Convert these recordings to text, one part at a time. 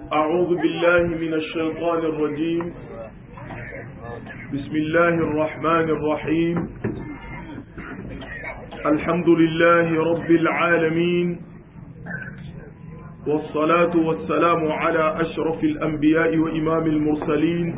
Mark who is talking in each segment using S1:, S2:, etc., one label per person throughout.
S1: أعوذ بالله من الشيطان الرجيم بسم الله الرحمن الرحيم الحمد لله رب العالمين والصلاة والسلام على أشرف الأنبياء وإمام المرسلين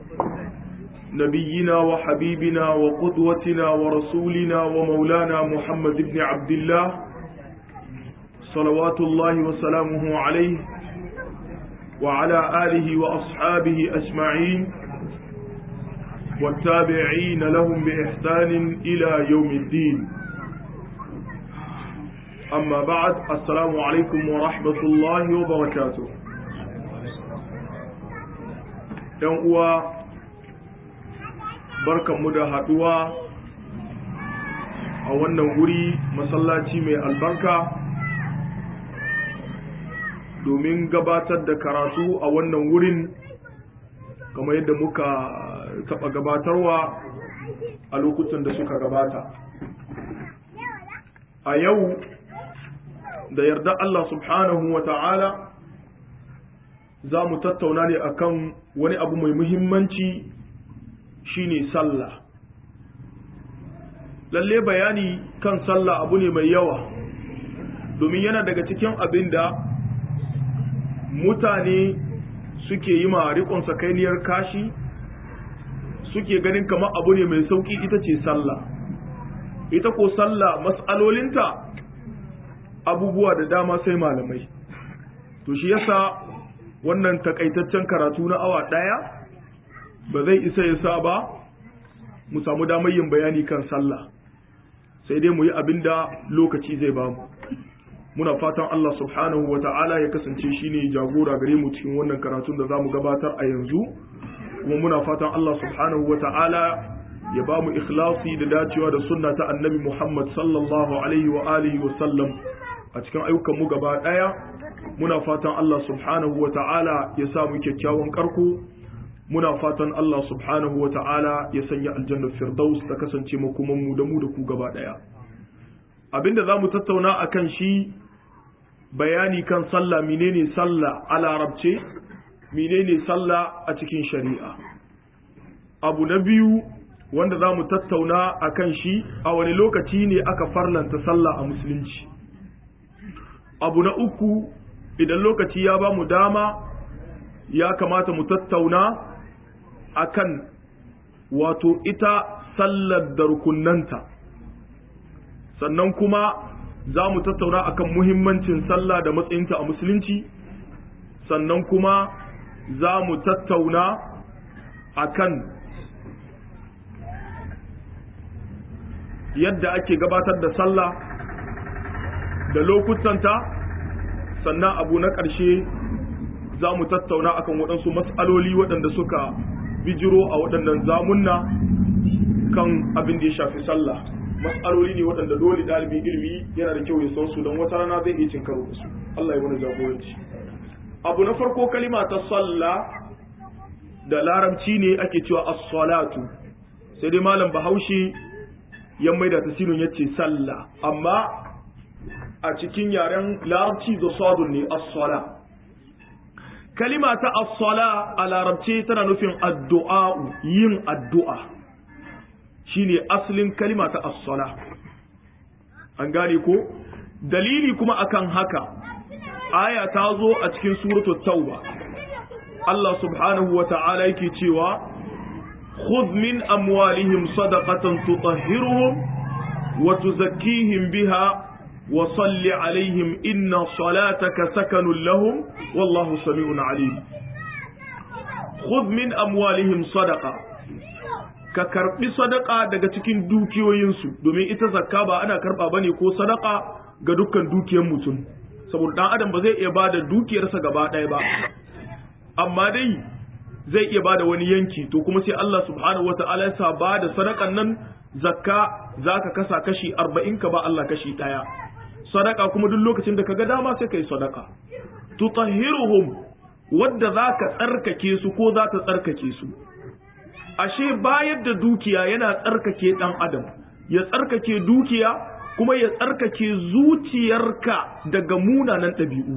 S1: نبينا وحبيبنا وقدوتنا ورسولنا ومولانا محمد بن عبد الله صلوات الله وسلامه عليه وعلى آله وأصحابه أجمعين والتابعين لهم بإحسان إلى يوم الدين أما بعد السلام عليكم ورحمة الله وبركاته يوم barkanmu da haduwa a wannan wuri masallaci mai albarka domin gabatar da karatu a wannan wurin kamar yadda muka taba gabatarwa a lokutan da suka gabata a yau da yarda Allah subhanahu wa ta'ala za mu tattauna ne akan wani abu mai muhimmanci shine sallah lalle bayani kan sallah abu ne mai yawa domin yana daga cikin abin da mutane suke yi ma riƙon sakainiyar kashi suke ganin kamar abu ne mai sauƙi ita ce sallah ita ko sallah mas'alolinta abubuwa da dama sai malamai to shi yasa wannan takaitaccen karatu na awa ɗaya ba zai isa ya sa ba mu samu damar yin bayani kan sallah sai dai mu yi abin da lokaci zai ba mu muna fatan Allah subhanahu wa ta'ala ya kasance shine jagora gare mu cikin wannan karatun da za mu gabatar a yanzu kuma muna fatan Allah subhanahu wa ta'ala ya ba mu ikhlasi da dacewa da sunna ta annabi Muhammad sallallahu alaihi wa alihi wa sallam a cikin ayyukan mu gaba daya muna fatan Allah subhanahu wa ta'ala ya sa mu kyakkyawan karko muna fatan Allah subhanahu wa ta'ala ya sanya aljannar firdaus ta kasance makoman mu da mu da ku gaba daya abinda za mu tattauna a kan shi bayani kan sallah menene sallah a larabce menene sallah a cikin shari'a abu na biyu wanda za mu tattauna a kan shi a wani lokaci ne aka farlanta sallah a musulunci abu na uku idan lokaci ya ba mu dama ya kamata mu tattauna akan wato ita sallar da rukunanta sannan kuma za mu tattauna akan muhimmancin sallah da matsayinta a musulunci sannan kuma za mu tattauna akan yadda ake gabatar da sallah da lokutanta sannan abu na ƙarshe za mu tattauna akan waɗansu matsaloli waɗanda suka bijiro a waɗannan zamunna kan abin da ya shafi sallah matsaloli ne waɗanda dole ɗalibin ilimi yana da kyau ya san su don wata rana zai iya cin karo da su Allah ya wani jagoranci abu na farko kalima ta sallah da larabci ne ake cewa as-salatu sai dai malam bahaushe ya maida tasirin yace sallah amma a cikin yaren larabci da sadun ne as-sala kalima ta as-sala a larabce tana nufin addu'a yin addu'a shine asalin kalima ta as-sala an gane ko dalili kuma akan haka aya ta zo a cikin suratu tauba Allah subhanahu wa ta'ala yake cewa khudh min amwalihim sadaqatan tutahhiruhum wa tuzakkihim biha wa salli alaihim inna salataka sakanun lahum wallahu sami'un alim khudh min amwalihim sadaqa ka karbi sadaka daga cikin dukiyoyinsu domin ita zakka ba ana karba bane ko sadaka ga dukkan dukiyar mutum saboda dan adam ba zai iya bada dukiyarsa gaba ɗaya ba amma dai zai iya bada wani yanki to kuma sai Allah subhanahu wataala ya sa bada sadakan nan zakka zaka kasa kashi 40 ka ba Allah kashi ɗaya sadaka kuma duk lokacin da kaga dama sai kai sadaka tutahhiruhum wadda zaka tsarkake su ko za ta tsarkake su ashe bayar da dukiya yana tsarkake dan adam ya tsarkake dukiya kuma ya tsarkake zuciyarka daga munanan ɗabi'u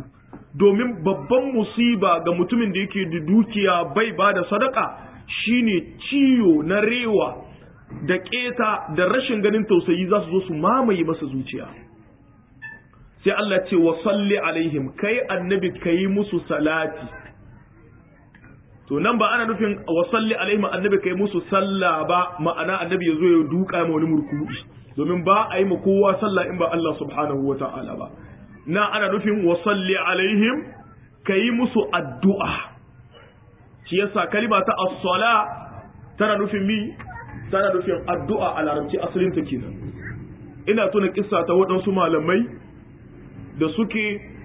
S1: domin babban musiba ga mutumin da yake da dukiya bai ba da sadaka shine ciyo na rewa da keta da rashin ganin tausayi za su zo su mamaye masa zuciya sai Allah ce wa salli alaihim kai annabi kai musu salati to nan ba ana nufin wa salli alaihim annabi kai musu sallah ba ma'ana annabi ya zo ya duka ma wani murku'i domin ba a yi ma kowa sallah in ba Allah subhanahu wa ta'ala ba na ana nufin wa salli alaihim kai musu addu'a shi yasa kalima ta as-sala tana nufin mi tana nufin addu'a a larabci asalin ta kenan ina tuna kissa ta waɗansu malamai da suke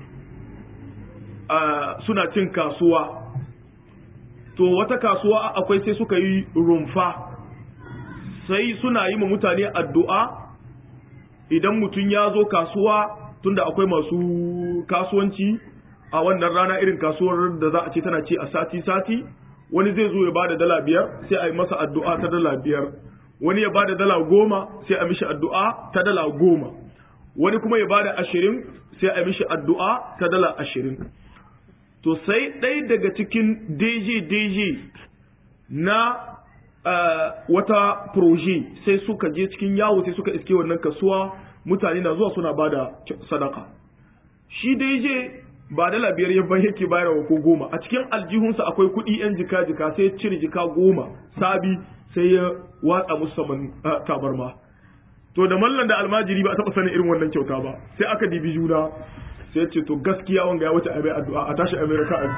S1: suna cin kasuwa to wata kasuwa akwai sai suka yi rumfa sai suna yi ma mutane addu'a idan mutum ya zo kasuwa tunda akwai masu kasuwanci a wannan rana irin kasuwar da za a ce tana ce a sati-sati wani zai zo ya ba da dala biyar sai a yi masa addu'a ta dala biyar wani ya ba da dala goma sai a mishi addu'a ta dala goma wani kuma ya ba da ashirin sai a mishi addu'a ta dala ashirin to sai ɗaya daga cikin deje-deje na uh, wata proje sai suka je cikin yawo sai suka iske wannan kasuwa mutane na zuwa suna bada sadaka shi deje ba dala biyar ya ban yake bayarwa ko goma a cikin aljihunsa akwai kuɗi yan jika jika sai cire jika goma sabi sai ya watsa musu saman uh, tabarma to da mallan da almajiri ba a taɓa sanin irin wannan kyauta ba sai aka dibi juna sai ce to gaskiya wanga ya wuce a mai addu'a a tashi amerika a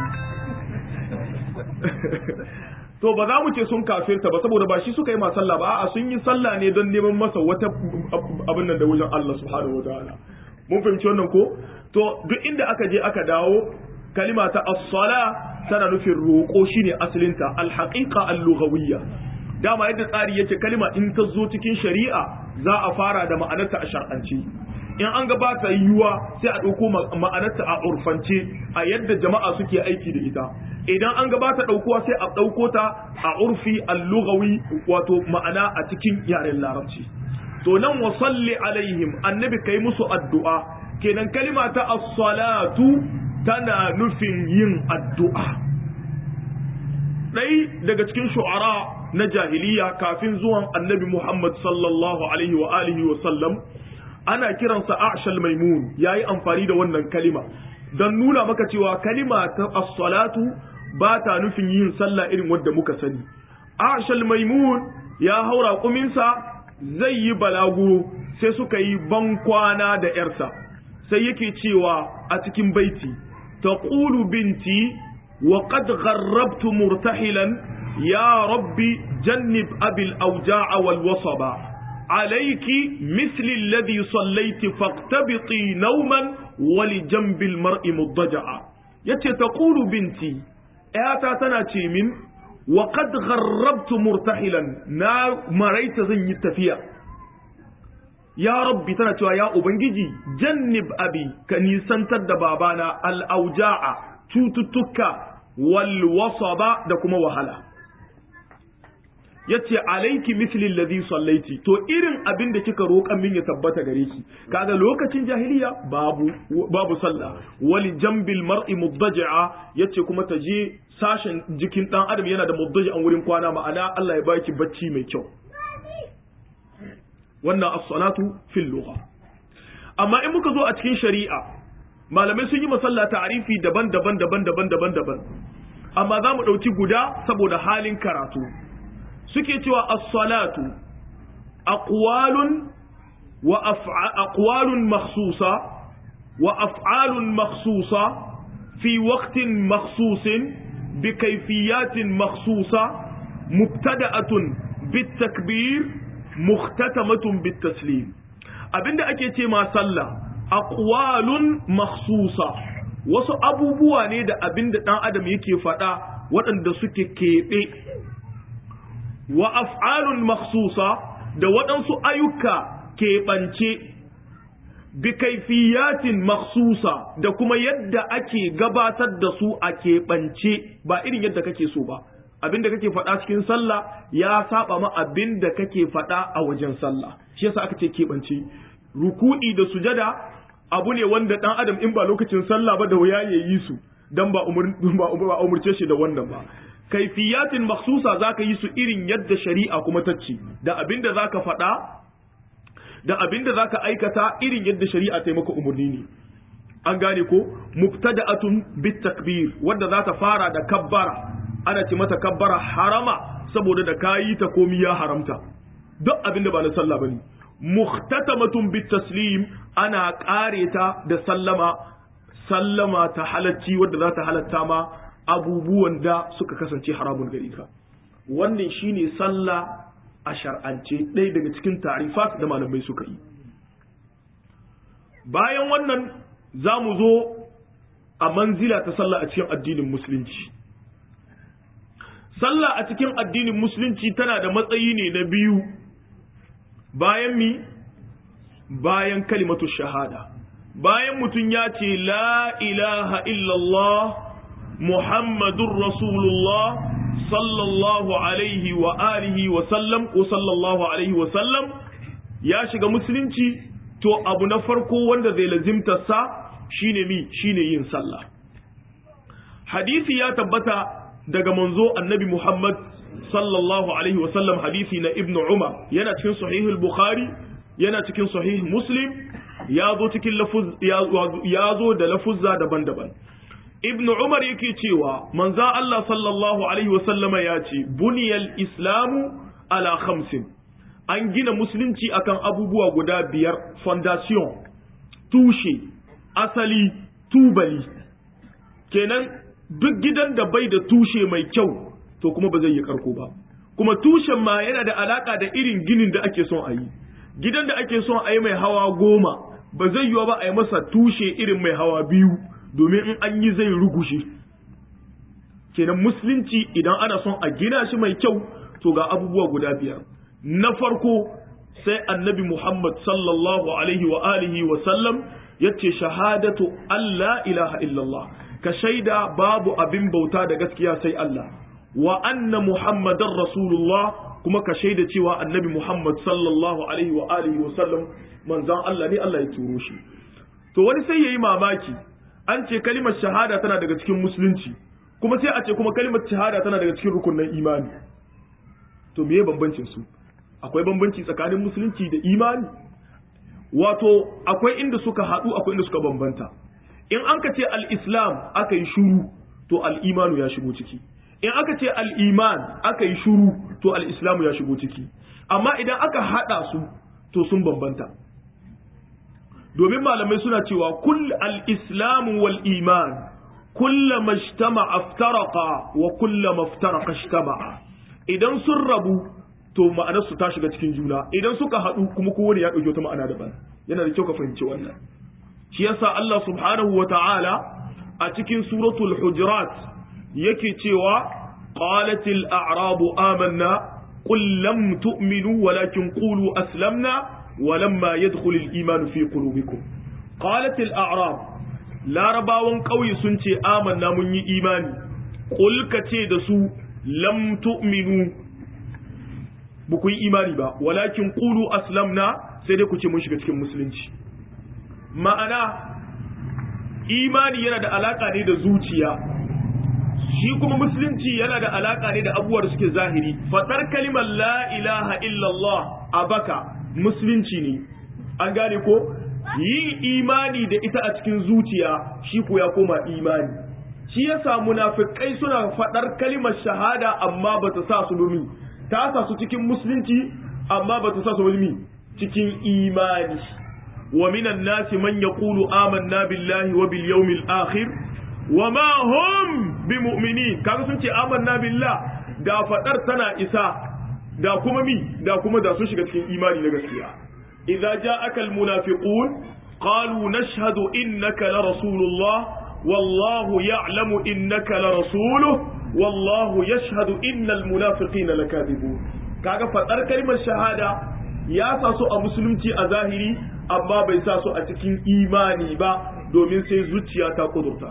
S1: to ba za mu ce sun kafirta ba saboda ba shi suka yi ma sallah ba a sun yi sallah ne don neman masa wata abin nan da wajen Allah subhanahu wa ta'ala mun fahimci wannan ko to duk inda aka je aka dawo kalima ta as-sala tana nufin roƙo shine asalinta al-haqiqa al-lughawiyya dama yadda tsari yake kalima in ta zo cikin shari'a za a fara da ma'anarta a shar'anci in an gabata yiwuwa sai a ɗauko ma'anarta a urfance a yadda jama'a suke aiki da ita idan an gabata ɗaukowa sai a ɗauko ta a urfi al-lughawi wato ma'ana a cikin yaren larabci to nan wa salli alaihim annabi kai musu addu'a kenan kalima ta as-salatu tana nufin yin addu'a ɗai daga cikin shu'ara na jahiliya kafin zuwan annabi Muhammad sallallahu alaihi wa alihi wa sallam ana kiransa Ashal Maimun yayi amfani da wannan kalima don nuna maka cewa kalima ta as-salatu ba ta nufin yin sallah irin wadda muka sani Ashal Maimun ya haura kuminsa zai yi balaguro sai suka yi bankwana da yarsa sai yake cewa a cikin baiti taqulu binti wa qad gharrabtu murtahilan ya rabbi jannib abil awja'a wal wasaba عليك مثل الذي صليت فاقتبطي نوما ولجنب المرء مضجعا yace taqulu binti ayata tana ce min wa qad gharrabtu murtahilan na maraita zan yi tafiya ya rabbi tana cewa ya ubangiji jannib abi ka nisantar da babana al auja'a cututtuka wal wasaba da kuma wahala yace alayki misli alladhi sallaiti to irin abin da kika roƙan min ya tabbata gare ki kaga lokacin jahiliya babu babu sallah wali jambil mar'i muddaji'a yace kuma ta je sashen jikin dan adam yana da muddaji'an wurin kwana ma'ana Allah ya baki bacci mai kyau wannan as-salatu fil lugha amma in muka zo a cikin shari'a malamai sun yi masalla ta'arifi daban-daban daban-daban daban-daban amma za mu ɗauki guda saboda halin karatu suke cewa as-salatu aqwalun wa aqwalun makhsusa wa af'alun makhsusa fi waqtin makhsusin bi kayfiyatin makhsusa mubtada'atun bit takbir muhtatamatun bit taslim abinda ake ce ma sallah aqwalun makhsusa wasu abubuwa ne da abinda dan adam yake faɗa waɗanda suke keɓe wa af'alun makhsusa da waɗansu ayyuka keɓance bi kaifiyatin makhsusa da kuma yadda ake gabatar da su a keɓance ba irin yadda kake so ba abin da kake faɗa cikin sallah ya saba ma abin da kake faɗa a wajen sallah shi yasa aka ce keɓance ruku'i da sujada abu ne wanda dan adam in ba lokacin sallah ba da wuya ya yi su dan ba umur ba umurce shi da wannan ba kaifiyatin makhsusa zaka yi su irin yadda shari'a kuma ta ce da abinda zaka faɗa da abinda zaka aikata irin yadda shari'a ta yi maka umurni ne an gane ko mubtada'atun bit takbir wanda za ta fara da kabbara ana ce mata kabbara harama saboda da kayi ta komi ya haramta duk abin da ba na sallah bane muhtatamatun bit taslim ana kare ta da sallama sallama ta halacci wanda za ta halatta ma abubuwan da suka kasance haramun gare ka wannan shine sallah a shar'ance ɗaya daga cikin tarifat da malamai suka yi bayan wannan za mu zo a manzila ta sallah a cikin addinin musulunci sallah a cikin addinin musulunci tana da matsayi ne na biyu bayan mi bayan kalimatu shahada bayan mutum ya ce la ilaha illallah muhammadun rasulullah sallallahu alaihi wa alihi wa sallam ko sallallahu alaihi wa sallam ya shiga musulunci to abu na farko wanda zai lazimta sa shine mi shine yin sallah hadisi ya tabbata daga manzo annabi Muhammad sallallahu alaihi wasallam hadisi na ibnu Umar yana cikin sahihul Bukhari yana cikin sahih Muslim ya zo cikin lafuz ya zo da lafuzza daban-daban ibnu Umar yake cewa manzo Allah sallallahu alaihi wasallam ya ce buniyal islamu ala khamsin an gina musulunci akan abubuwa guda biyar fondation tushe asali tubali kenan duk gidan da bai da tushe mai kyau to kuma ba zai yi karko ba kuma tushen ma yana da alaka da irin ginin da ake son a yi gidan da ake son a yi mai hawa goma ba zai yiwa ba a yi masa tushe irin mai hawa biyu domin in an yi zai rugushe kenan musulunci idan ana son a gina shi mai kyau to ga abubuwa guda biyar na farko sai annabi muhammad sallallahu alaihi wa alihi wa sallam yace shahadatu Allah ilaha illallah ka shaida babu abin bauta da gaskiya sai Allah wa anna muhammadar rasulullah kuma ka shaida cewa annabi muhammad sallallahu alaihi wa alihi wa sallam manzon Allah ne Allah ya turo shi to wani sai yayi mamaki an ce kalimar shahada tana daga cikin musulunci kuma sai a ce kuma kalimar shahada tana daga cikin rukunin imani to meye bambancin su akwai bambanci tsakanin musulunci da imani wato akwai inda suka haɗu akwai inda suka bambanta in an ka ce al-islam aka yi shuru to al-imanu ya shigo ciki in aka ce al-iman aka yi shuru to al-islamu ya shigo ciki amma idan aka haɗa su to sun bambanta domin malamai suna cewa kull al-islamu wal iman kullama ijtama'a aftaraqa wa kullama aftaraqa ijtama'a idan sun rabu to ma'anar su ta shiga cikin juna idan suka haɗu kuma kowane ya ɗauki wata ma'ana daban yana da kyau ka fahimci wannan shi yasa Allah subhanahu wa ta'ala a cikin suratul hujurat yake cewa qalatil a'rabu amanna qul lam tu'minu walakin qulu aslamna walamma yadkhulul iman fi qulubikum qalatil a'rab larabawan ƙauye sun ce amanna mun yi imani qul ka ce da su lam tu'minu ba ku yi imani ba walakin qulu aslamna sai dai ku ce mun shiga cikin musulunci ma'ana imani yana da alaka ne da zuciya shi kuma musulunci yana da alaka ne da abubuwa da suke zahiri fadar kalimar la ilaha illallah a baka musulunci ne an gane ko yin imani da ita a cikin zuciya shi ko ya koma imani shi yasa munafikai suna fadar kalimar shahada amma ba ta sa su domin ta sa su cikin musulunci amma ba ta sa su wani cikin imani wa minan nasi man yaqulu amanna billahi wa bil yawmil akhir wa ma hum bimu'minin kaga sun ce amanna billah da fadar tana isa da kuma mi da kuma da sun shiga cikin imani na gaskiya idza ja'aka al munafiqun qalu nashhadu innaka la rasulullah wallahu ya'lamu innaka la rasuluhu wallahu yashhadu innal munafiqina lakadibun kaga fadar kalmar shahada ya sa su a musulunci a zahiri amma bai sa su a cikin imani ba domin sai zuciya ta kudurta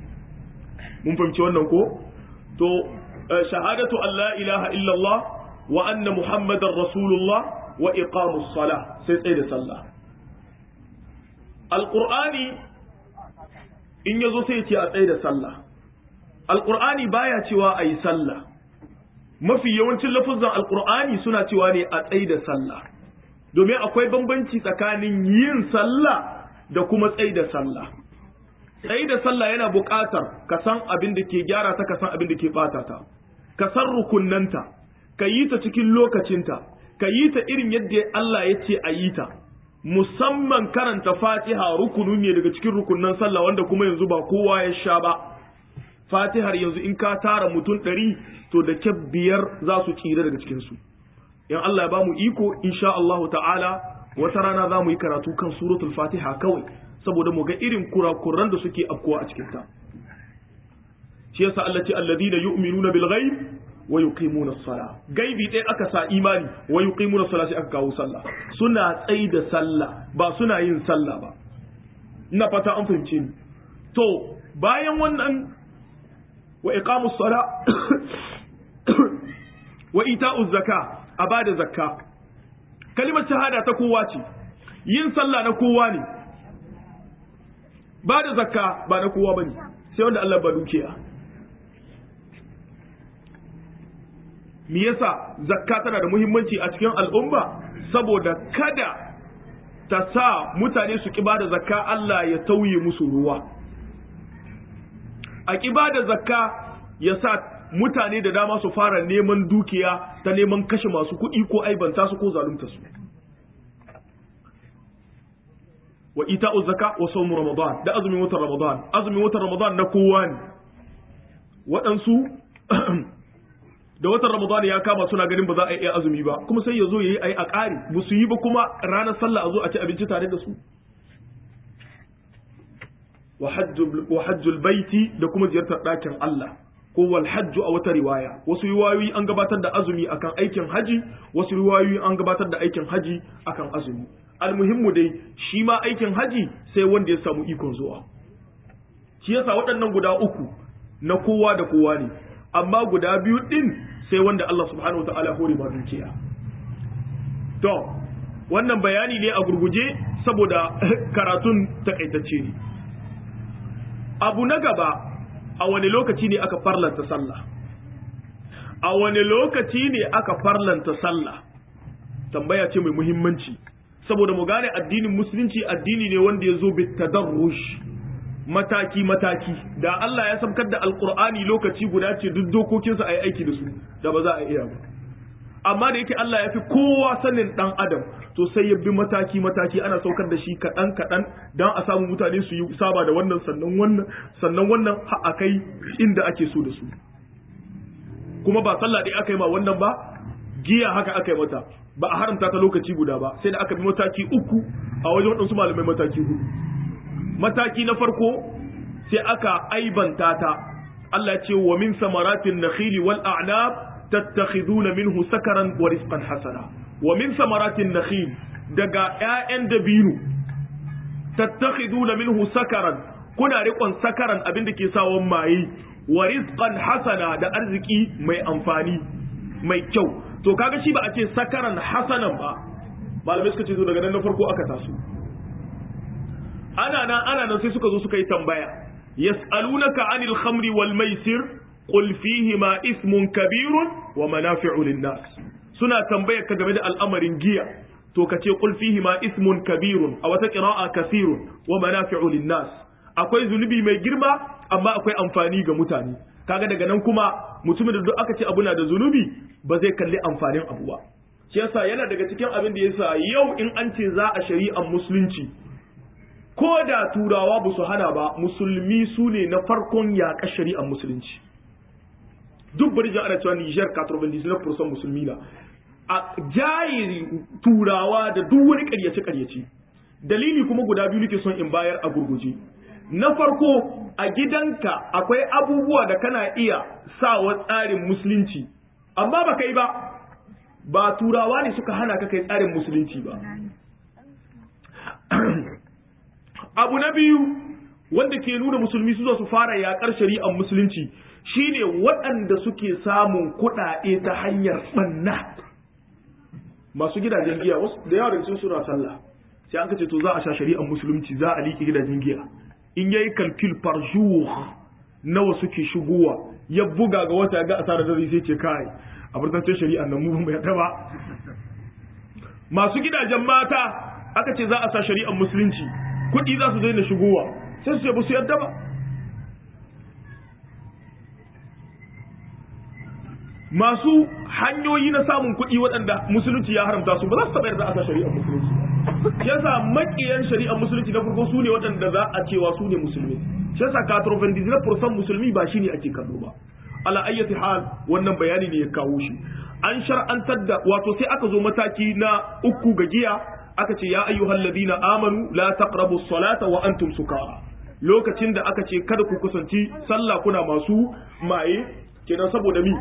S1: mun fahimci wannan ko to shahadatu an la ilaha illallah wa anna muhammadar rasulullah wa iqamus salah sai tsaye da sallah alqur'ani in yazo sai ya ce a tsaye da sallah alqur'ani baya cewa ayi sallah mafi yawancin lafuzan alqur'ani suna cewa ne a tsaye da sallah domin akwai bambanci tsakanin yin sallah da kuma tsaye da sallah tsaye da sallah yana buƙatar ka san abin da ke gyara ta ka san abin da ke ɓata ta ka san rukunnanta ka yi ta cikin lokacinta ka yi ta irin yadda Allah ya ce a yi ta musamman karanta fatiha rukunu ne daga cikin rukunnan sallah wanda kuma yanzu ba kowa ya sha ba fatihar yanzu in ka tara mutum ɗari to da kyab biyar za su tsira daga cikinsu in Allah ya ba mu iko insha Allahu ta'ala wata rana za mu yi karatu kan suratul fatiha kawai saboda mu ga irin kurakuran da suke afkuwa a cikin ta shi yasa Allah ce alladina yu'minuna bil ghaib wa yuqimuna as-sala gaibi dai aka sa imani wa yuqimuna as-sala sai aka kawo sallah suna tsai da sallah ba suna yin sallah ba ina fata an fahimce ni to bayan wannan wa iqamus sala wa ita'uz zaka a bada zakka kalimar shahada ta kowa ce yin sallah na kowa ne ba da zakka ba na kowa bane sai wanda Allah ba dukiya me yasa zakka tana da muhimmanci a cikin al'umma saboda kada ta sa mutane su ki bada zakka Allah ya tauye musu ruwa a ki bada zakka ya sa mutane da dama su fara neman dukiya ta neman kashe masu kuɗi ko aibanta su ko zalunta su wa ita'u zaka wa sawmu ramadan da azumin watan ramadan azumin watan ramadan na kowa ne waɗansu da watan ramadan ya kama suna ganin ba za a iya azumi ba kuma sai ya zo ya yi a yi a ƙari ba su yi ba kuma ranar sallah a zo a ci abinci tare da su wa hajjul baiti da kuma ziyartar ɗakin Allah ko wal hajju a wata riwaya wasu riwayoyi an gabatar da azumi akan aikin haji wasu riwayoyi an gabatar da aikin haji akan azumi almuhimmu dai shi ma aikin haji sai wanda ya samu ikon zuwa shi yasa waɗannan guda uku na kowa da kowa ne amma guda biyu din sai wanda Allah subhanahu wataala hore ma dukiya to wannan bayani ne a gurguje saboda karatun takaitacce ne abu na gaba a wani lokaci ne aka farlanta sallah a wani lokaci ne aka farlanta sallah tambaya ce mai muhimmanci saboda mu gane addinin musulunci addini ne wanda ya zo bitadarrush mataki mataki da Allah ya samkar da alkur'ani lokaci guda ce duk dokokinsa a yi aiki da su da ba za a iya ba amma da yake Allah ya fi kowa sanin dan adam to sai ya bi mataki mataki ana saukar da shi kaɗan kaɗan don a samu mutane su yi saba da wannan sannan wannan sannan wannan a kai inda ake so da su kuma ba sallah ɗaya aka yi ma wannan ba giya haka aka yi mata ba a haramta ta lokaci guda ba sai da aka bi mataki uku a wajen waɗansu malamai mataki hudu mataki na farko sai aka aibanta ta Allah ya ce wa min samaratin nakhili wal a'nab tattakhiduna minhu sakaran wa rizqan hasana wa min samaratin nakhil daga ƴaƴan dabino tattakhiduna minhu sakaran kuna riƙon sakaran abin da ke sawon maye wa rizqan hasana da arziki mai amfani mai kyau to kaga shi ba a ce sakaran hasanan ba malamai suka ce to daga nan na farko aka taso ana nan ana nan sai suka zo suka yi tambaya yas'alunaka anil khamri wal maisir qul fihima ismun kabirun wa manafi'u lin-nas suna tambayar ka game da al'amarin giya to ka ce qul fihima ismun kabirun a wata qira'a kasirun wa manafi'u lin-nas akwai zunubi mai girma amma akwai amfani ga mutane kaga daga nan kuma mutumin da duk aka ce abu na da zunubi ba zai kalli amfanin abu ba shi yasa yana daga cikin abin da yasa yau in an ce za a shari'ar musulunci ko da turawa ba su hana ba musulmi su ne na farkon yaƙa shari'ar musulunci duk bari ana cewa Niger 99% musulmi na a jayi turawa da duk wani ƙaryace ƙaryace dalili kuma guda biyu nake son in bayar a gurguje na farko a gidanka akwai abubuwa da kana iya sawa tsarin musulunci amma ba kai ba ba turawa ne suka hana ka kai tsarin musulunci ba abu na biyu wanda ke nuna musulmi su zo su fara yakar shari'ar musulunci shine waɗanda suke samun kuɗaɗe ta hanyar ɓanna masu gidajen giya wasu da yawa daga suna sallah sai an ce to za a sha shari'ar musulunci za a liƙe gidajen giya in yayi calcul par jour nawa suke shigowa ya buga ga wata ga asarar da sai ce kai a burtancin shari'ar nan mu ba yarda ba masu gidajen mata aka ce za a sa shari'ar musulunci kuɗi za su daina shigowa sai su ce ba su yarda ba masu hanyoyi na samun kuɗi waɗanda musulunci ya haramta su ba za su taɓa yarda a sa shari'ar musulunci yasa makiyan shari'ar musulunci na farko su ne waɗanda za a cewa su ne musulmi shi yasa katrofin fursan musulmi ba shi ne ake kallo ba ala ayyati hal wannan bayani ne ya kawo shi an shar'antar da wato sai aka zo mataki na uku ga giya aka ce ya ayyuhal ladina amanu la taqrabu salata wa antum sukara lokacin da aka ce kada ku kusanci sallah kuna masu maye kenan saboda mi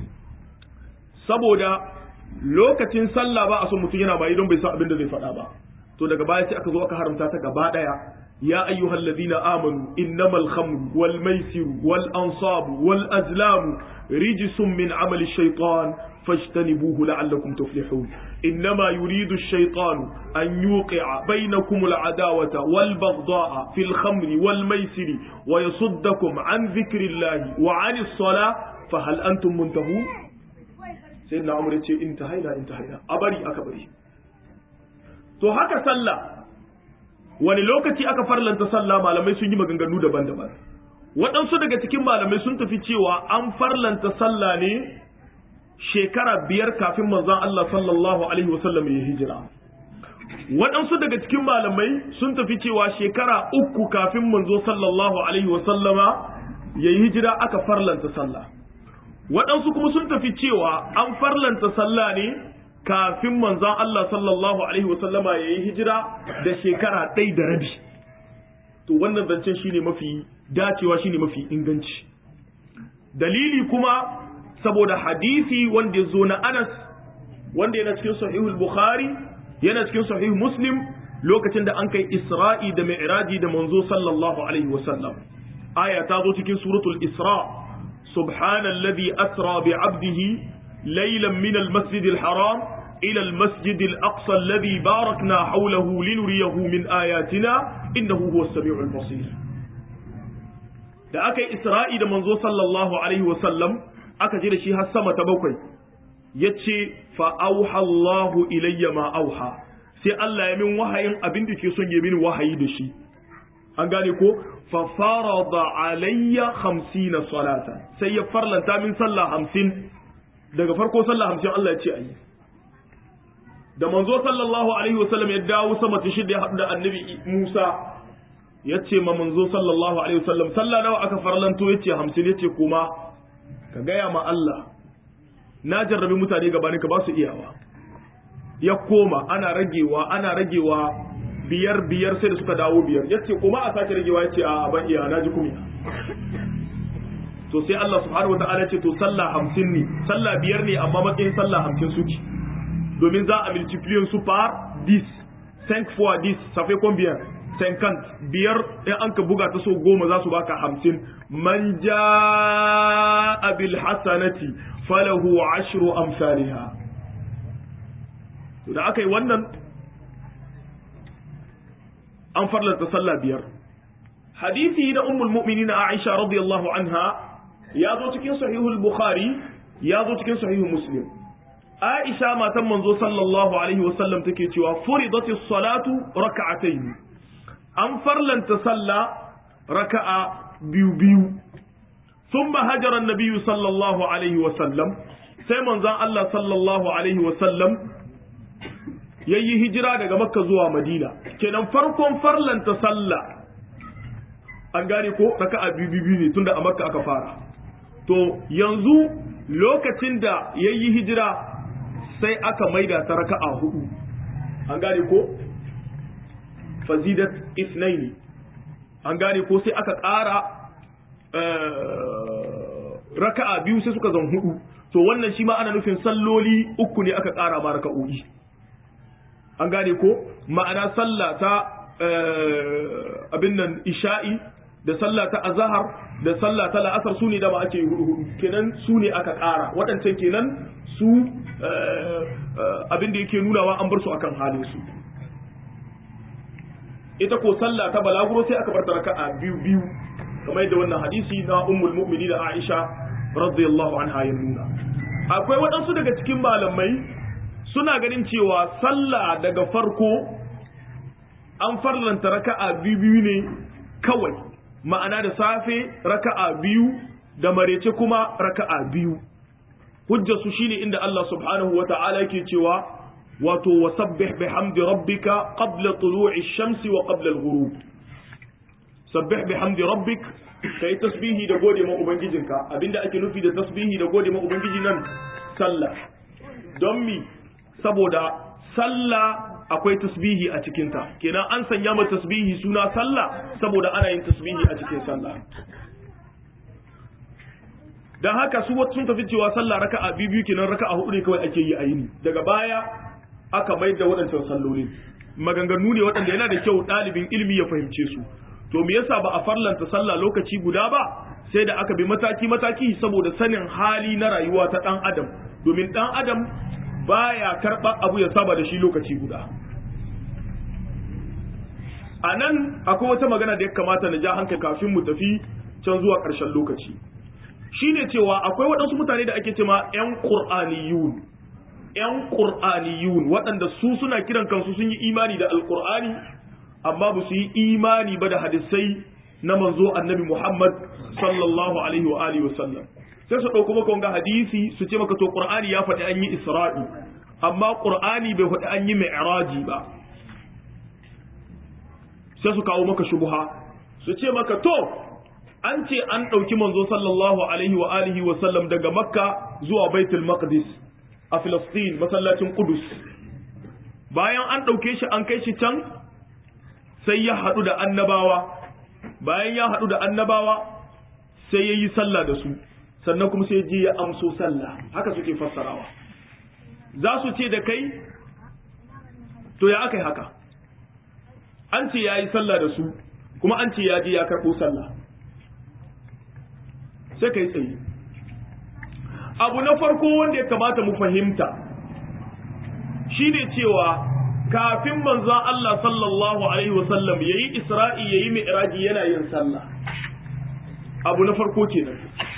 S1: saboda lokacin sallah ba a son mutum yana maye don bai san abin da zai faɗa ba to daga baya sai aka zo aka haramta ta gaba daya يا أيها الذين آمنوا إنما الخمر والميسر والأنصاب والأزلام رجس من عمل الشيطان فاجتنبوه لعلكم تفلحون إنما يريد الشيطان أن يوقع بينكم العداوة والبغضاء في الخمر والميسر ويصدكم عن ذكر الله وعن الصلاة فهل أنتم منتهون سيدنا عمر انتهينا انتهينا أبري أكبري تو هكا صلى wani lokaci aka farlanta sallah malamai sun yi maganganu daban-daban waɗansu daga cikin malamai sun tafi cewa an farlanta sallah ne shekara biyar kafin manzon Allah sallallahu alaihi wasallam ya hijira waɗansu daga cikin malamai sun tafi cewa shekara uku kafin manzo sallallahu alaihi wasallama ya yi hijira aka farlanta sallah waɗansu kuma sun tafi cewa an farlanta sallah ne kafin manzon Allah sallallahu alaihi wasallama ya yi hijira da shekara ɗai da rabi to wannan zancen shine mafi dacewa shine mafi inganci dalili kuma saboda hadisi wanda ya zo na Anas wanda yana cikin sahihul Bukhari yana cikin sahih Muslim lokacin da an kai Isra'i da Mi'raji da manzo sallallahu alaihi wasallam aya ta zo cikin suratul Isra subhanalladhi asra bi 'abdihi laylan min al-masjid al-haram ila al-masjid al-aqsa alladhi barakna hawlahu linuriyahu min ayatina innahu huwas samiul basir da aka yi Isra'i da manzo sallallahu alaihi wasallam aka je da shi har sama ta bakwai yace fa auha Allahu ilayya ma auha sai Allah ya min wahayin abin da ke son ya min wahayi da shi an gane ko fa farada alayya 50 salata sai ya farlanta min sallah 50 daga farko sallah 50 Allah ya ce ayi da manzo sallallahu alaihi wasallam ya dawo sama ta shida ya haɗu da annabi Musa ya ce ma manzo sallallahu alaihi wasallam sallah nawa aka farlanto ya ce 50 ya ce kuma ka gaya ma Allah na jarrabi mutane gabanin ka ba su iyawa ya koma ana ragewa ana ragewa biyar biyar sai da suka dawo biyar ya ce kuma a sake ragewa ya ce a ban iya na ji kumiya to sai Allah subhanahu wa ta'ala ce to sallah hamsin ne sallah biyar ne amma matsayin sallah hamsin suke domin za a multiplier su par 10 5 fois 10 ça fait combien 50 biyar in an ka buga ta so goma za su baka hamsin man jaa bil hasanati falahu ashru amsalha to da aka yi wannan an farlanta sallah biyar hadisi na ummul mu'minin Aisha radiyallahu anha ya zo cikin sahihul bukhari ya zo cikin sahihul muslim Aisha matan manzo sallallahu alaihi wasallam take cewa furidatis salatu raka'atayn an farlanta sallah raka'a biyu biyu ثم هجر النبي صلى الله عليه وسلم sai manzon Allah sallallahu alaihi wasallam ya yi hijira daga makka zuwa madina kenan farkon farlanta sallah an gane ko raka'a biyu biyu ne tunda a makka aka fara to yanzu lokacin da ya yi hijira sai aka maida ta raka'a hudu an gane ko fazidat isnaini an gane ko sai aka ƙara raka'a biyu sai suka zan hudu to wannan shi ma ana nufin salloli uku ne aka ƙara ma raka'o'i an gane ko ma'ana sallah ta abin nan isha'i da sallah ta azahar da sallah ta la'asar su ne da ba ake hudu hudu kenan su ne aka ƙara waɗancan kenan su abin da yake nunawa an bar su akan halin su ita ko sallah ta balaguro sai aka bar ta raka'a biyu biyu kamar yadda wannan hadisi na ummul mu'minin da Aisha radiyallahu anha ya nuna akwai waɗansu daga cikin malamai suna ganin cewa sallah daga farko an farlanta raka'a biyu biyu ne kawai ma'ana da safe raka'a biyu da marece kuma raka'a biyu hujjar su shine inda Allah subhanahu wata'ala yake cewa wato wasabbih bihamdi rabbika qabla tulu'i shamsi wa qabla al-ghurub sabbih bihamdi rabbik kai tasbihi da gode ma ubangijinka abinda ake nufi da tasbihi da gode ma ubangiji nan sallah don mi saboda sallah akwai tasbihi a cikinta kenan an sanya ma tasbihi suna sallah saboda ana yin tasbihi a cikin sallah dan haka su sun tafi cewa sallah raka'a biyu biyu kenan raka'a hudu ne kawai ake yi a yini daga baya aka mai da waɗancan salloli maganganu ne waɗanda yana da kyau ɗalibin ilimi ya fahimce su to me yasa ba a farlanta sallah lokaci guda ba sai da aka bi mataki mataki saboda sanin hali na rayuwa ta ɗan adam domin ɗan adam baya karɓar abu ya saba da shi lokaci guda a nan akwai wata magana da ya kamata na ja hankali kafin mu tafi can zuwa ƙarshen lokaci shine cewa akwai waɗansu mutane da ake cema 'yan ƙur'aniyun 'yan ƙur'aniyun waɗanda su suna kiran kansu sun yi imani da alƙur'ani amma ba su yi imani ba da hadisai na manzo annabi muhammad sallallahu alaihi wa alihi wasallam sai su ɗauko maka wanga hadisi su ce maka to qur'ani ya faɗi an yi isra'i amma qur'ani bai faɗi an yi mi'raji ba sai su kawo maka shubha su ce maka to an ce an ɗauki manzo sallallahu alaihi wa alihi wa sallam daga makka zuwa baitul maqdis a filistin masallacin kudus bayan an ɗauke shi an kai shi can sai ya haɗu da annabawa bayan ya haɗu da annabawa sai ya yi sallah da su sannan kuma sai je ya amso sallah haka suke fassarawa za su ce da kai to ya aka yi haka an ce ya yi sallah da su kuma an ce ya je ya karɓo sallah sai ka yi tsaye abu na farko wanda ya kamata mu fahimta shine cewa kafin manzon Allah sallallahu alaihi wasallam yayi isra'i yayi mi'raji yana yin sallah abu na farko kenan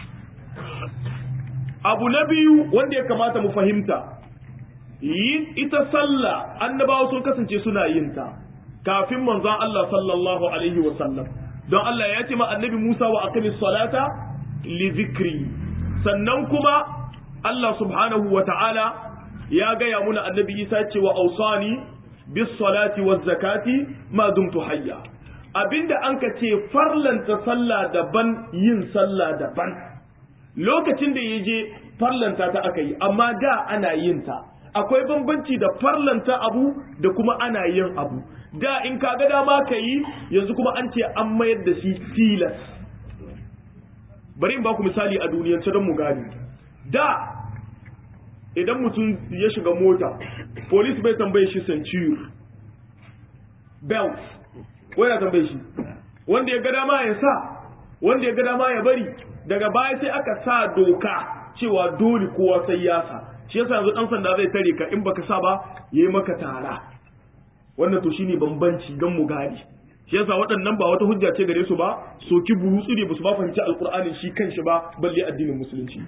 S1: abu na biyu wanda ya kamata mu fahimta yin ita sallah annabawa sun kasance suna yin ta kafin manzon Allah sallallahu alaihi wasallam don Allah ya ce ma annabi Musa wa aqimis salata li zikri sannan kuma Allah subhanahu wa ta'ala ya gaya muna annabi Isa ce wa ausani bis salati waz zakati ma dumtu hayya abinda an ka ce farlanta sallah daban yin sallah daban lokacin da ya je farlanta ta aka yi amma da ana yin ta akwai bambanci da farlanta abu da kuma ana yin abu da in ka ga dama ka yi yanzu kuma an ce an mayar da shi tilas bari in ba ku misali a duniyance don mu gane da idan mutum ya shiga mota police bai tambaye shi centure belt wai na tambaye shi wanda ya ga dama ya sa wanda ya ga dama ya bari daga baya sai aka sa doka cewa dole kowa sai ya sa shi yasa yanzu dan sanda zai tare ka in baka sa ba yayi maka tara wannan to shine bambanci gan mu gane shi yasa waɗannan ba wata hujja ce gare su ba soki burutsu ne basu ba fahimci alqur'anin shi kanshi ba balle addinin musulunci